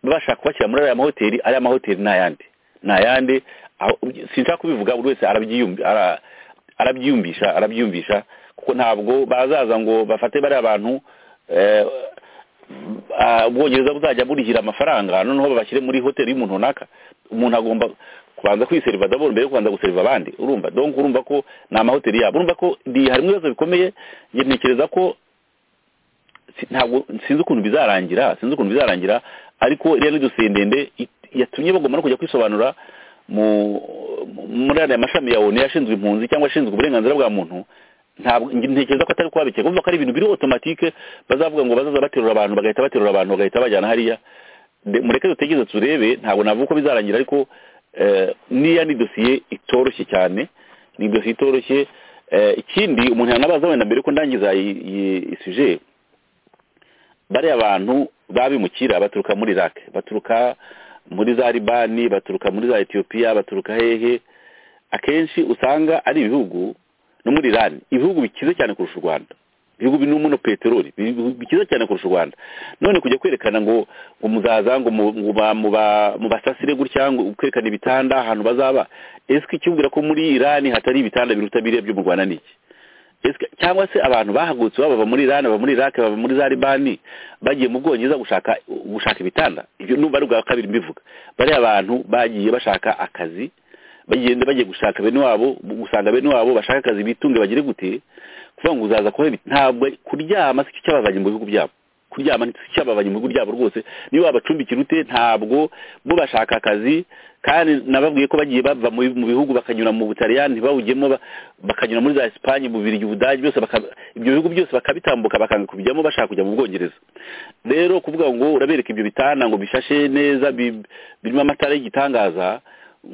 bashaka kubashyira muri ariya mahoteli ariya mahoteli ni ayandi ni ayandi aho- sinshaka kubivuga buri wese arabyiyumvi- ara- arabyiyumvisha arabyiyumvisha kuko ntabwo bazaza ngo bafate bariya bantu eh, ah, ubwongereza buzajya burihira amafaranga noneho babashyire muri hoteli y'umuntu runaka umuntu agomba kubanza kwiseriva d'abord mbere yo kubanza guseriva abandi urumva donc urumva ko ni amahoteli yabo urumva ko ndi- harimo ibibazo bikomeye njye ntekereza ko si- ntabwo sinzi ukuntu bizarangira sinzi ukuntu bizarangira ariko iriya n'idosiye ndende it- yatumye bagomba no kujya kwisobanura mu mu- muri aya mashami ya onu yashinzwe impunzi cyangwa ashinzwe uburenganzira bwa muntu ntabwo nge- ntekereza ko atari kubabikeka kumva ko ari ibintu biri otomatike bazavuga ngo bazaza baterura abantu bagahita baterura abantu bagahita bajyana hariya De- mureke dutegereze turebe ntabwo navuga uko bizarangira ariko eh, n'iya ni dosiye itoroshye cyane ni dosiye itoroshye Eh, ikindi umuntu yanabaza wenda mbere ko ndangiza iyi iyi- iyi suje bariya bantu babimukira baturuka muri Iraq baturuka muri za Libani baturuka muri za Ethiopia baturuka hehe akenshi usanga ari ibihugu no muri Iran ibihugu bikize cyane kurusha u Rwanda ibihugu binuma no peteroli ibihugu bikize cyane kurusha u Rwanda none kujya kwerekana ngo ngo muzaza ngo mu- mu ba- mu ba- mu basasire gutya ngo kwerekana ibitanda ahantu bazaba ese ikibwira ko muri Iran hatari ibitanda biruta biriya byo mu Rwanda ni iki Ese- cyangwa se abantu bahagurutse baba bava muri Iran baba muri Iraq baba muri za Libani bagiye mu Bwongereza gushaka gushaka ibitanda ibyo numva ari ubwa kabiri mbivuga bariya abantu bagiye bashaka akazi bagenda bagiye gushaka bene wabo gusanga bene wabo bashaka akazi bitunge bagire gute kuvuga ngo uzaza kuba ntabwo kuryama si cyo cyabavanye mu bihugu byabo kuryama ni cyo cyabavanye mu bihugu byabo rwose niba wabacumbikira ute ntabwo bo bashaka akazi kandi nababwiye ko bagiye bava mu mu bihugu bakanyura mu butaliyani ntibawujyemo ba- bakanyura muri za esipanye mu birigi ubudage byose baka- ibyo bihugu byose bakabitambuka bakanga kubijyamo bashaka kujya mu bwongereza rero kuvuga ngo urabereka ibyo bitanda ngo bishashe neza bi- birimo amatara y'igitangaza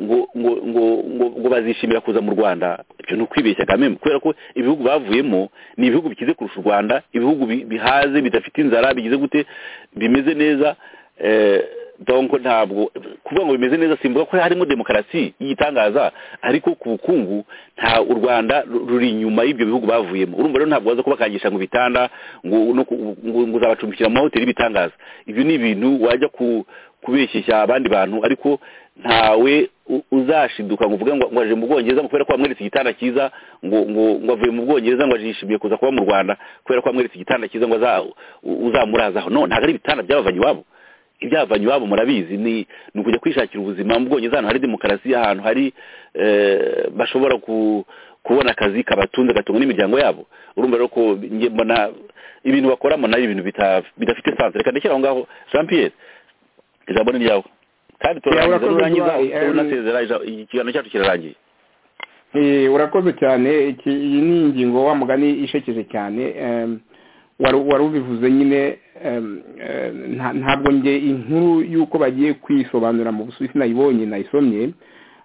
ngo ngo ngo ngo ngo bazishimira kuza mu Rwanda ibyo ni ukwibeshya kameme kubera ko ibihugu bavuyemo ni ibihugu bikize kurusha u Rwanda ibihugu bi- bihaze bidafite inzara bigize gute bimeze neza eh, donc ntabwo kuvuga ngo bimeze neza simvuga ko harimo demokarasi yitangaza ariko ku bukungu nta u Rwanda ru- ruri inyuma y'ibyo bihugu bavuyemo urumva rero ntabwo baza kubakangisha ngo bitanda ngo no ku- ngo ngo uzabacumbikira mu mahoteli bitangaza ibyo ni ibintu wajya ku kubeshyeshya abandi bantu ariko ntawe u- uzashiduka ngo uvuge ngo ngo aje mu bwongereza ngo kubera ko wamweretse igitanda cyiza ngo ngo ngo avuye mu bwongereza ngo ajishimiye kuza kuba mu rwanda kubera ko wamweretse igitanda cyiza ngo aza- u- uzamurazaho no ntabwo ari ibitanda by'abavanye iwabo ibyavanye iwabo murabizi ni ni ukujya kwishakira ubuzima mu bwongereza ahantu hari demokarasi ahantu hari eh, bashobora ku- kubona akazi kabatunze gatunga n'imiryango yabo urumva rero ko njye mbona ibintu bakoramo nayo ibintu bita- bidafite sanse reka ndekere aho ngaho jean pierre ijambo ni ryawe kandi turarangiza urakoze nurangiza Dubai, em, unasezera ija- ikiganiro cyacu kirarangiye Eh, urakoze cyane iki iyi ni ingingo wa mugani ishekeje cyane em, wari wari ubivuze nyine em, eh, nta- ntabwo nge inkuru y'uko bagiye kwisobanura mu busuwisi nayibonye nayisomye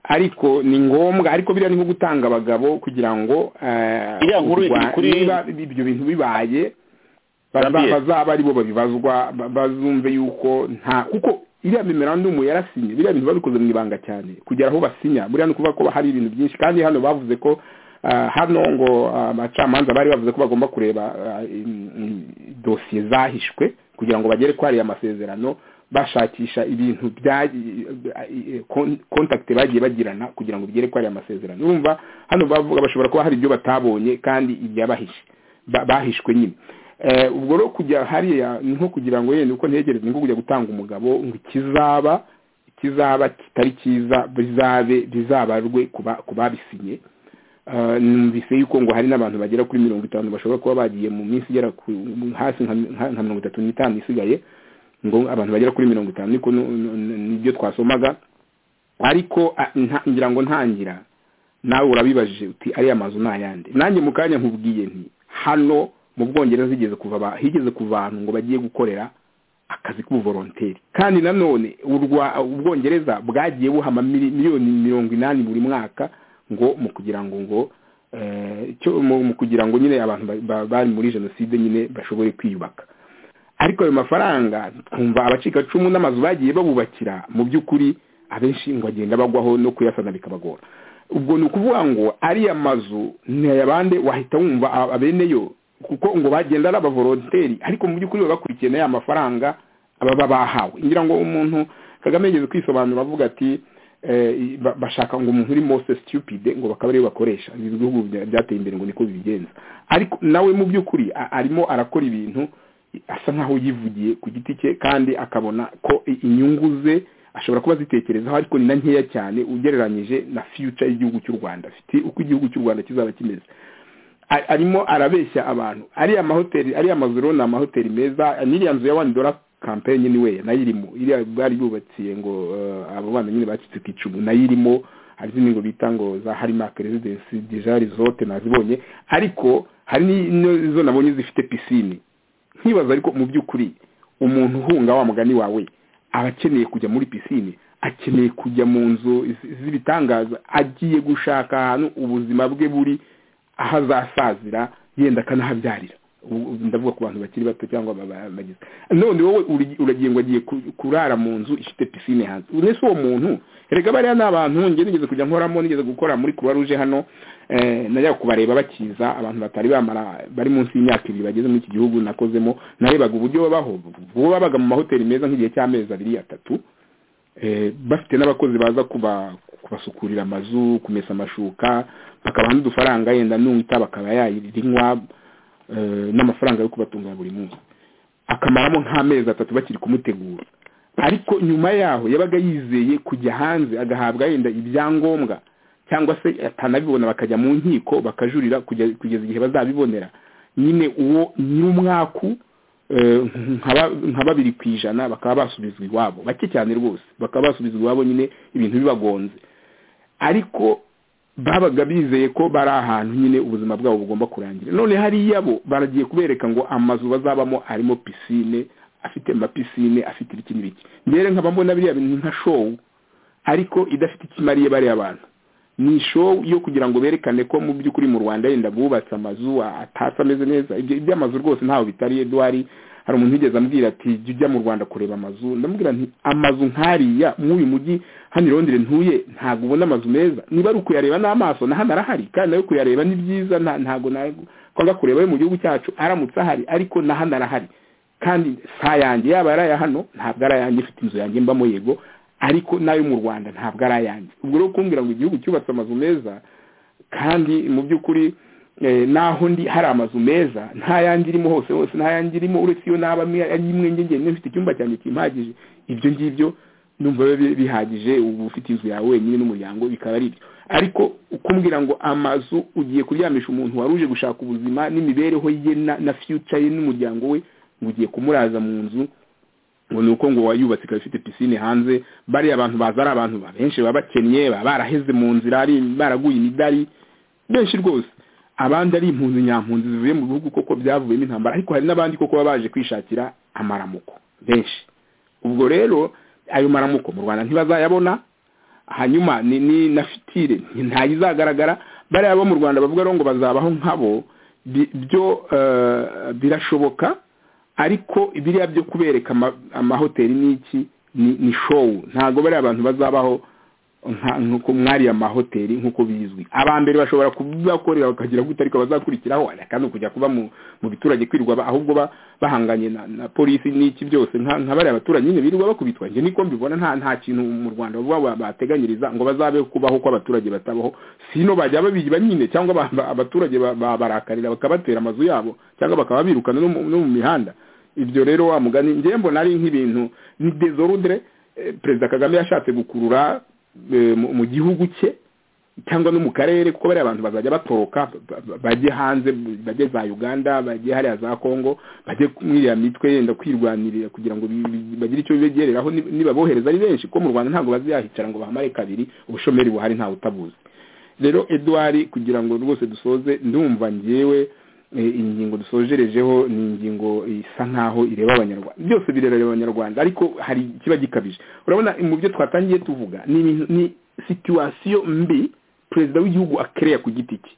ariko ni ngombwa ariko biriya ni nko gutanga abagabo kugira ngo eh, Iriya nkuru u Rwa- iri kuri- niba ibyo bintu bibaye baza- Gabriel. bazaba ari bo babibazwa ba- bazumve yuko nta kuko iriya memerandumu yarasinye biriya bintu babikoze mu ibanga cyane kugera aho basinya buriya ni ukuvuga ko hari ibintu byinshi kandi hano bavuze ko ah, hano ngo ah, abacamanza bari bavuze ko bagomba kureba ah, im- im- dosiye zahishwe kugira ngo bagere kuri ariya masezerano bashakisha ibintu bya kontakite bagiye bagirana kugira ngo bigere kuri ariya masezerano urumva hano bavuga bashobora kuba hari ibyo batabonye kandi ibyabahishe ba- bahishwe nyine Eh, ubwo rero kujya hariya ni nko kugira ngo yenda uko ntegereza ni nko kujya gutanga umugabo ngo ikizaba ikizaba kitari cyiza bizabe bizabarwe ku ba- ku babisinye Ah, numvise yuko ngo hari n'abantu bagera kuri mirongo itanu bashobora kuba bagiye mu minsi igera ku- hasi nka nka- nka mirongo itatu n'itanu isigaye ngo abantu bagera kuri mirongo itanu niko nu- nu- nu- nibyo twasomaga ariko a- nta- ngira ngo ntangira nawe urabibajije uti ariya mazu ni ayande nanjye mu kanya nkubwiye nti hano mu bwongereza higeze kuva aba- higeze kuva abantu ngo bagiye gukorera akazi k'ubuvoronteri kandi nanone urwa- ubwongereza bwagiye buhama mili- miliyoni mirongo inani buri mwaka ngo mu kugira ngo ngo eh, cyo mu mu kugira ngo nyine abantu ba- ba- bari muri jenoside nyine bashobore kwiyubaka ariko ayo mafaranga twumva abacikacumu n'amazu bagiye babubakira mu by'ukuri abenshi ngo agenda bagwaho no kuyasana bikabagora ubwo ni ukuvuga ngo ariya mazu ni ayabande wahita wumva a- abeneyo kuko ngo bagenda ari abavoronteri ariko mu by'ukuri baba bakurikiye na ya mafaranga baba bahawe ngira ngo umuntu kagame yigeze kwisobanura avuga ati eh, i- ba- bashaka ngo umuntu uri mose stupide ngo bakaba ariyo bakoresha ibi bihugu bya- byateye imbere ngo niko bibigenza ariko nawe mu by'ukuri a- arimo arakora ibintu asa nkaho yivugiye ku giti cye kandi akabona ko i- inyungu ze ashobora kuba azitekerezaho ariko ni na nkeya cyane ugereranyije na future y'igihugu cy'u rwanda afite uko igihugu cy'u rwanda kizaba kimeze A- arimo arabeshya abantu ariya mahoteli ariya mazu rero ni amahoteli meza n'iriya nzu ya wani dora kampeyini niwe nayo irimo iriya bari bubakiye ngo eh, abo bana nyine bacitse ku icumu nayo irimo hari izindi ngo bita ngo za harimak residence deja resort nazibonye ariko hari n'izo nabonye zifite pisine nkibaza ariko mu by'ukuri umuntu uhunga wa mugani wawe aba akeneye kujya muri pisine akeneye kujya mu nzu zi- z'ibitangaza agiye gushaka ahantu ubuzima bwe buri aho azasazira yenda akanahabyarira Ubu- ubu ndavuga ku bantu bakiri bato cyangwa aba- aba- bagize none wowe uri- uragiye ngo agiye ku- kurara mu nzu ifite pisine hanze ese uwo muntu erega bariya ni abantu njye nigeze kujya nkoramo nigeze gukora muri kuruwa ruje hano eh, najyaga kubareba bakiza abantu batari bamara bari munsi y'imyaka ibiri bageze muri iki gihugu nakozemo narebaga uburyo babaho bo babaga mu mahoteli meza nk'igihe cy'amezi abiri atatu eh, bafite n'abakozi baza kuba kubasukurira amazu kumesa amashuka bakabaha n'udufaranga yenda n'uyita bakaba yayirinywa eh, n'amafaranga yo kubatunga buri munsi akamaramo nk'amezi atatu bakiri kumutegura ariko nyuma yaho yabaga yizeye kujya hanze agahabwa yenda ibyangombwa cyangwa se atanabibona bakajya mu nkiko bakajurira kujya- kugeza igihe bazabibonera nyine uwo nyir'umwaku eh, nka ba- nka babiri ku ijana bakaba basubizwa iwabo bake cyane rwose bakaba basubizwa iwabo nyine ibintu bibagonze ariko babaga bizeye ko bari ahantu nyine ubuzima bwabo bugomba kurangira none hariya bo baragiye kubereka ngo amazu bazabamo arimo pisine afite amapisine afite ibiki n'ibiki ngere nkaba mbona biriya bintu nka showu ariko idafite ikimariye bariya bantu ni show yo kugira ngo berekane ko mu by'ukuri mu rwanda yenda bubatse amazu atasa ameze neza ibyo iby'amazu rwose ntaho bitari eduwari hari umuntu wigeze ambwira ati jya ujya mu rwanda kureba amazu ndamubwira nti amazu nk'ariya mw'uyu mujyi hano i Londres ntuye ntabwo ubona amazu meza niba ari ukuyareba n'amaso na hano arahari kandi nayo kuyareba ni byiza nta- ntabwo ntabwo kwanga kureba yo mu gihugu cyacu aramutse ahari ariko na hano arahari kandi sa yanjye yaba ari aya hano ntabwo ari ayanjye ifite inzu yanjye mbamo yego ariko n'ayo mu rwanda ntabwo ari ayanjye ubwo rero kumbwira ngo igihugu cyubatse amazu meza kandi mu by'ukuri eh, naho ndi hari amazu meza nta yanjye irimo hose hose nta yanjye irimo uretse iyo naba mwe- ari imwe njye njyenyine mfite icyumba cyanjye kimpagije ibyo ngibyo numva biba bihagije uba ufite inzu yawe wenyine n'umuryango bikaba ari ibyo ariko kumbwira ngo amazu ugiye kuryamisha umuntu wari uje gushaka ubuzima n'imibereho ye na, na future ye n'umuryango we ngo ugiye kumuraza mu nzu ngo ni uko ngo wayubatse ikaba ifite pisine hanze bariya abantu baza ari abantu ba- benshi baba bakennye baba baraheze mu nzira ari baraguye imidari benshi rwose abandi ari impunzi nyampunzi zivuye mu bihugu koko byavuyemo intambara ariko hari n'abandi koko baba baje kwishakira amaramuko benshi ubwo rero ayo maramuko mu rwanda ntibazayabona hanyuma ni, ni na fitire ntayizagaragara bariya bo mu rwanda bavuga rero ngo bazabaho nkabo bi- byo eh, birashoboka ariko biriya byo kubereka ama- amahoteli n'iki ni, ni show ntabwo bariya abantu bazabaho nka- nk'uko mwariya mahoteli nk'uko bizwi aba mbere bashobora kubakorera bakagira gute ariko bazakurikiraho aka ni ukujya kuba mu mu biturage kwirwa ba- ahubwo ba- bahanganye na, na polisi n'iki byose nka nka bariya baturage nyine birirwa bakubitwa njye niko mbibona nta nta kintu mu rwanda bavuga ba- bateganyiriza ngo bazabe kubaho kw'abaturage batabaho sino bajya babiba nyine cyangwa ba- ba- abaturage ba- ba- barakarira bakabatera amazu yabo cyangwa bakaba birukana no mu no mu mihanda ibyo rero wa mugani njye mbona ari nk'ibintu ni desorudire eh, perezida kagame yashatse gukurura eh, mu mu gihugu cye cyangwa no mu karere kuko bariya abantu bazajya batoroka ba- ba- bajye hanze bajye za uganda bajye hariya za kongo bajye muri iriya mitwe yenda kwirwanirira kugira ngo bi- bi- bagire icyo bigereraho ni- nibabohereza ari benshi kuko mu rwanda ntabwo baziyahicara ngo bahamare kabiri ubushomeri buhari ntawe utabuzi rero eduwari kugira ngo rwose dusoze ndumva ngewe eh, iyi ngingo dusojerejeho ni ingingo isa nkaho ireba abanyarwanda byose birareba abanyarwanda ariko hari ikiba gikabije urabona mu byo twatangiye tuvuga ni ibintu- ni situwasiyo mbi perezida w'igihugu akereya ku giti cye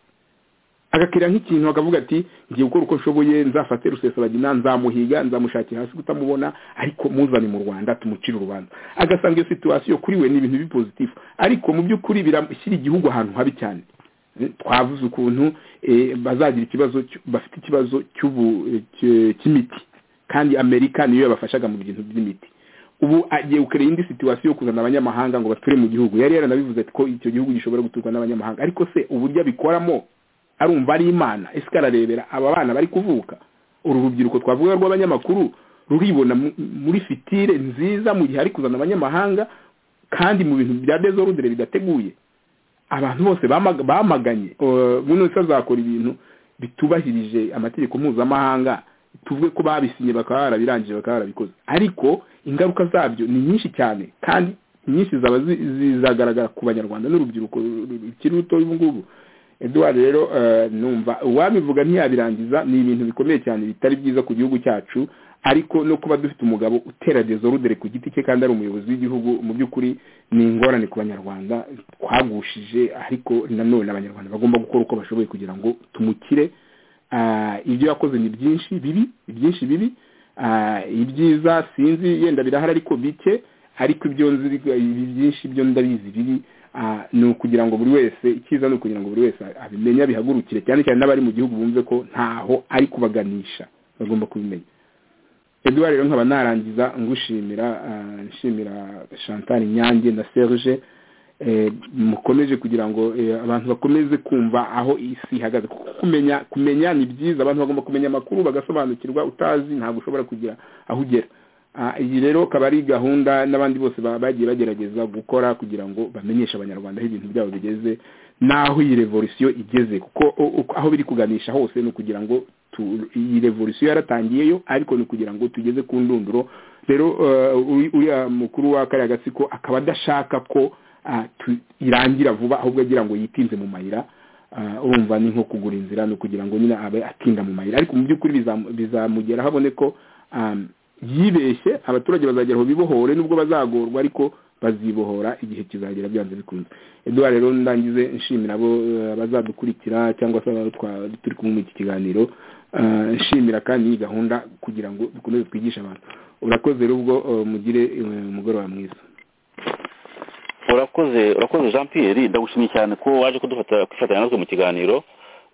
agakira nk'ikintu akavuga ati ngiye gukora uko nshoboye nzafate rusesabagina nzamuhiga nzamushakira hasi kutamubona ariko muzane mu rwanda tumucire urubanza agasanga iyo situwasiyo kuri we ni ibintu bipositifu ariko mu by'ukuri birashyira igihugu ahantu habi cyane twavuze ukuntu eh, bazagira ikibazo cyo- bafite ikibazo cy'ubu- eh, cy- cy'imiti kandi amerika niyo yabafashaga mu bintu by'imiti ubu agiye gukorera indi situwasiyo yo kuzana abanyamahanga ngo bature mu gihugu yari yaranabivuze ati ko icyo gihugu gishobora guturwa n'abanyamahanga ariko se uburyo abikoramo arumva ari imana ese ararebera aba bana bari kuvuka uru rubyiruko twavuga rw'abanyamakuru ruribona mu- muri fitire nziza mu gihe ari kuzana abanyamahanga kandi mu bintu bya dezorudere bidateguye abantu bose bamaga- bamaganye eh, buno wese azakora ibintu bitubahirije amategeko mpuzamahanga tuvuge ko babisinye bakaba barabirangije bakaba barabikoze ariko ingaruka zabyo ni nyinshi cyane kandi nyinshi zaba zi- zizagaragara ku banyarwanda n'urubyiruko ru- ru- rukiri ruto ubu ngubu eduwari rero eh, numva uwabivuga ntiyabirangiza ni ibintu bikomeye cyane bitari byiza ku gihugu cyacu ariko no kuba dufite umugabo utera dezorudere ku giti cye kandi ari umuyobozi w'igihugu mu by'ukuri ni ingorane ku banyarwanda twagushije ariko nanone abanyarwanda bagomba gukora uko bashoboye kugira ngo tumukire Ah, ibyo yakoze ni byinshi bibi byinshi bibi Ah, ibyiza sinzi yenda birahari ariko bike ariko ibyo nzi ibi byinshi byo ndabizi bibi Ah, ni ukugira ngo buri wese icyiza ni ukugira ngo buri wese abimenye abihagurukire cyane cyane n'abari mu gihugu bumve ko ntaho ari kubaganisha bagomba kubimenya eduwari rero nkaba narangiza ngushimira ah, nshimira chantal nyange na serge eh, mukomeje kugira ngo eh, abantu bakomeze kumva aho isi ihagaze kuko kumenya kumenya ni byiza abantu bagomba kumenya amakuru bagasobanukirwa utazi ntabwo ushobora kugira aho ugera Ah, iyi rero akaba ari gahunda n'abandi bose ba- bagiye bagerageza gukora kugira ngo bamenyeshe abanyarwanda aho ibintu byabo bigeze n'aho iyi revolisiyo igeze kuko o- o- aho biri kuganisha hose ni ukugira ngo tu- iyi revolisiyo yaratangiyeyo ariko ni ukugira ngo tugeze ku ndunduro rero eh, uri- uriya mukuru wa kariya gatsiko akaba adashaka ko ah, tu- irangira vuba ahubwo agira ngo yitinze mu mayira Ah, urumva ni nko kugura inzira ni ukugira ngo nyine abe atinda mu mayira ariko mu by'ukuri bizam- bizamugera habone ko um, yibeshye abaturage bazagera aho bibohore nubwo bazagorwa ariko bazibohora igihe kizagera byanze bikunze eduwari rero ndangize nshimira abo eh, abazadukurikira cyangwa se abo twa- turi kumwe muri iki kiganiro Ah, nshimira kandi iyi gahunda kugira ngo dukomeze twigishe abantu urakoze rero ubwo eh, mugire eh, umugoroba mwiza urakoze urakoze jean pierre ndagushimiye cyane ko waje kudufata kwifatanya natwe mu kiganiro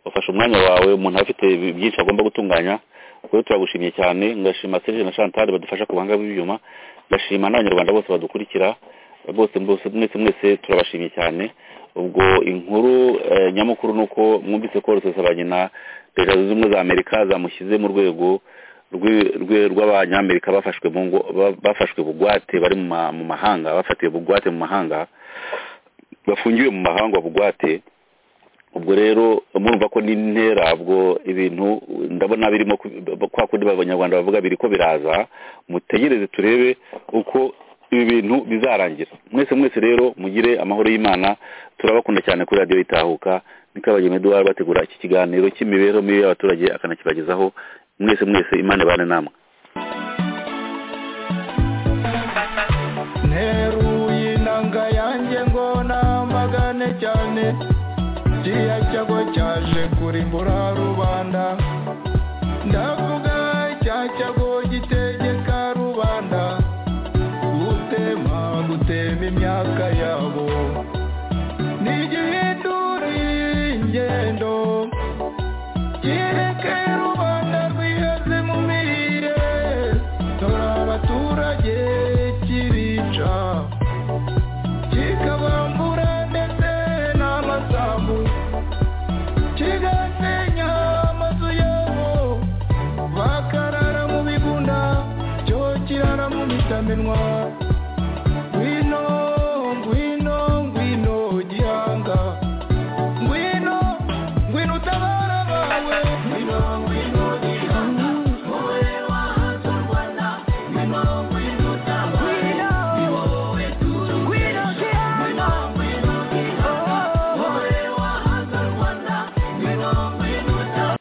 wafashe umwanya wawe umuntu aba afite byinshi agomba gutunganya rero turagushimiye cyane ngashima serge na chantal badufasha ku buhanga bw'ibyuma ngashima n'abanyarwanda bose badukurikira bose bose mwese mwese turabashimiye cyane ubwo inkuru eh, nyamukuru ni uko mwumvise ko rusesabanyina leta zunze ubumwe za amerika zamushyize mu rwego rwi- rwe- rw'abanyamerika bafashwe mu ngo- ba- bafashwe bugwate bari mu ma- mu mahanga bafatiwe bugwate mu mahanga bafungiwe mu mahanga bugwate ubwo rero murumva ko n'intera ubwo ibintu ndabona birimo ku- kwa kundi abanyarwanda bavuga biriko biraza mutegereze turebe uko ibi bintu bizarangira mwese mwese rero mugire amahoro y'imana turabakunda cyane kuri radiyo itahuka niko abageni eduwari bategura iki kiganiro cy'imibereho mibi y'abaturage akanakibagezaho mwese mwese imana ibane namwe nteruye inanga yanjye ngo namagane cyane kiriya cyago cyaje kurimbura rubanda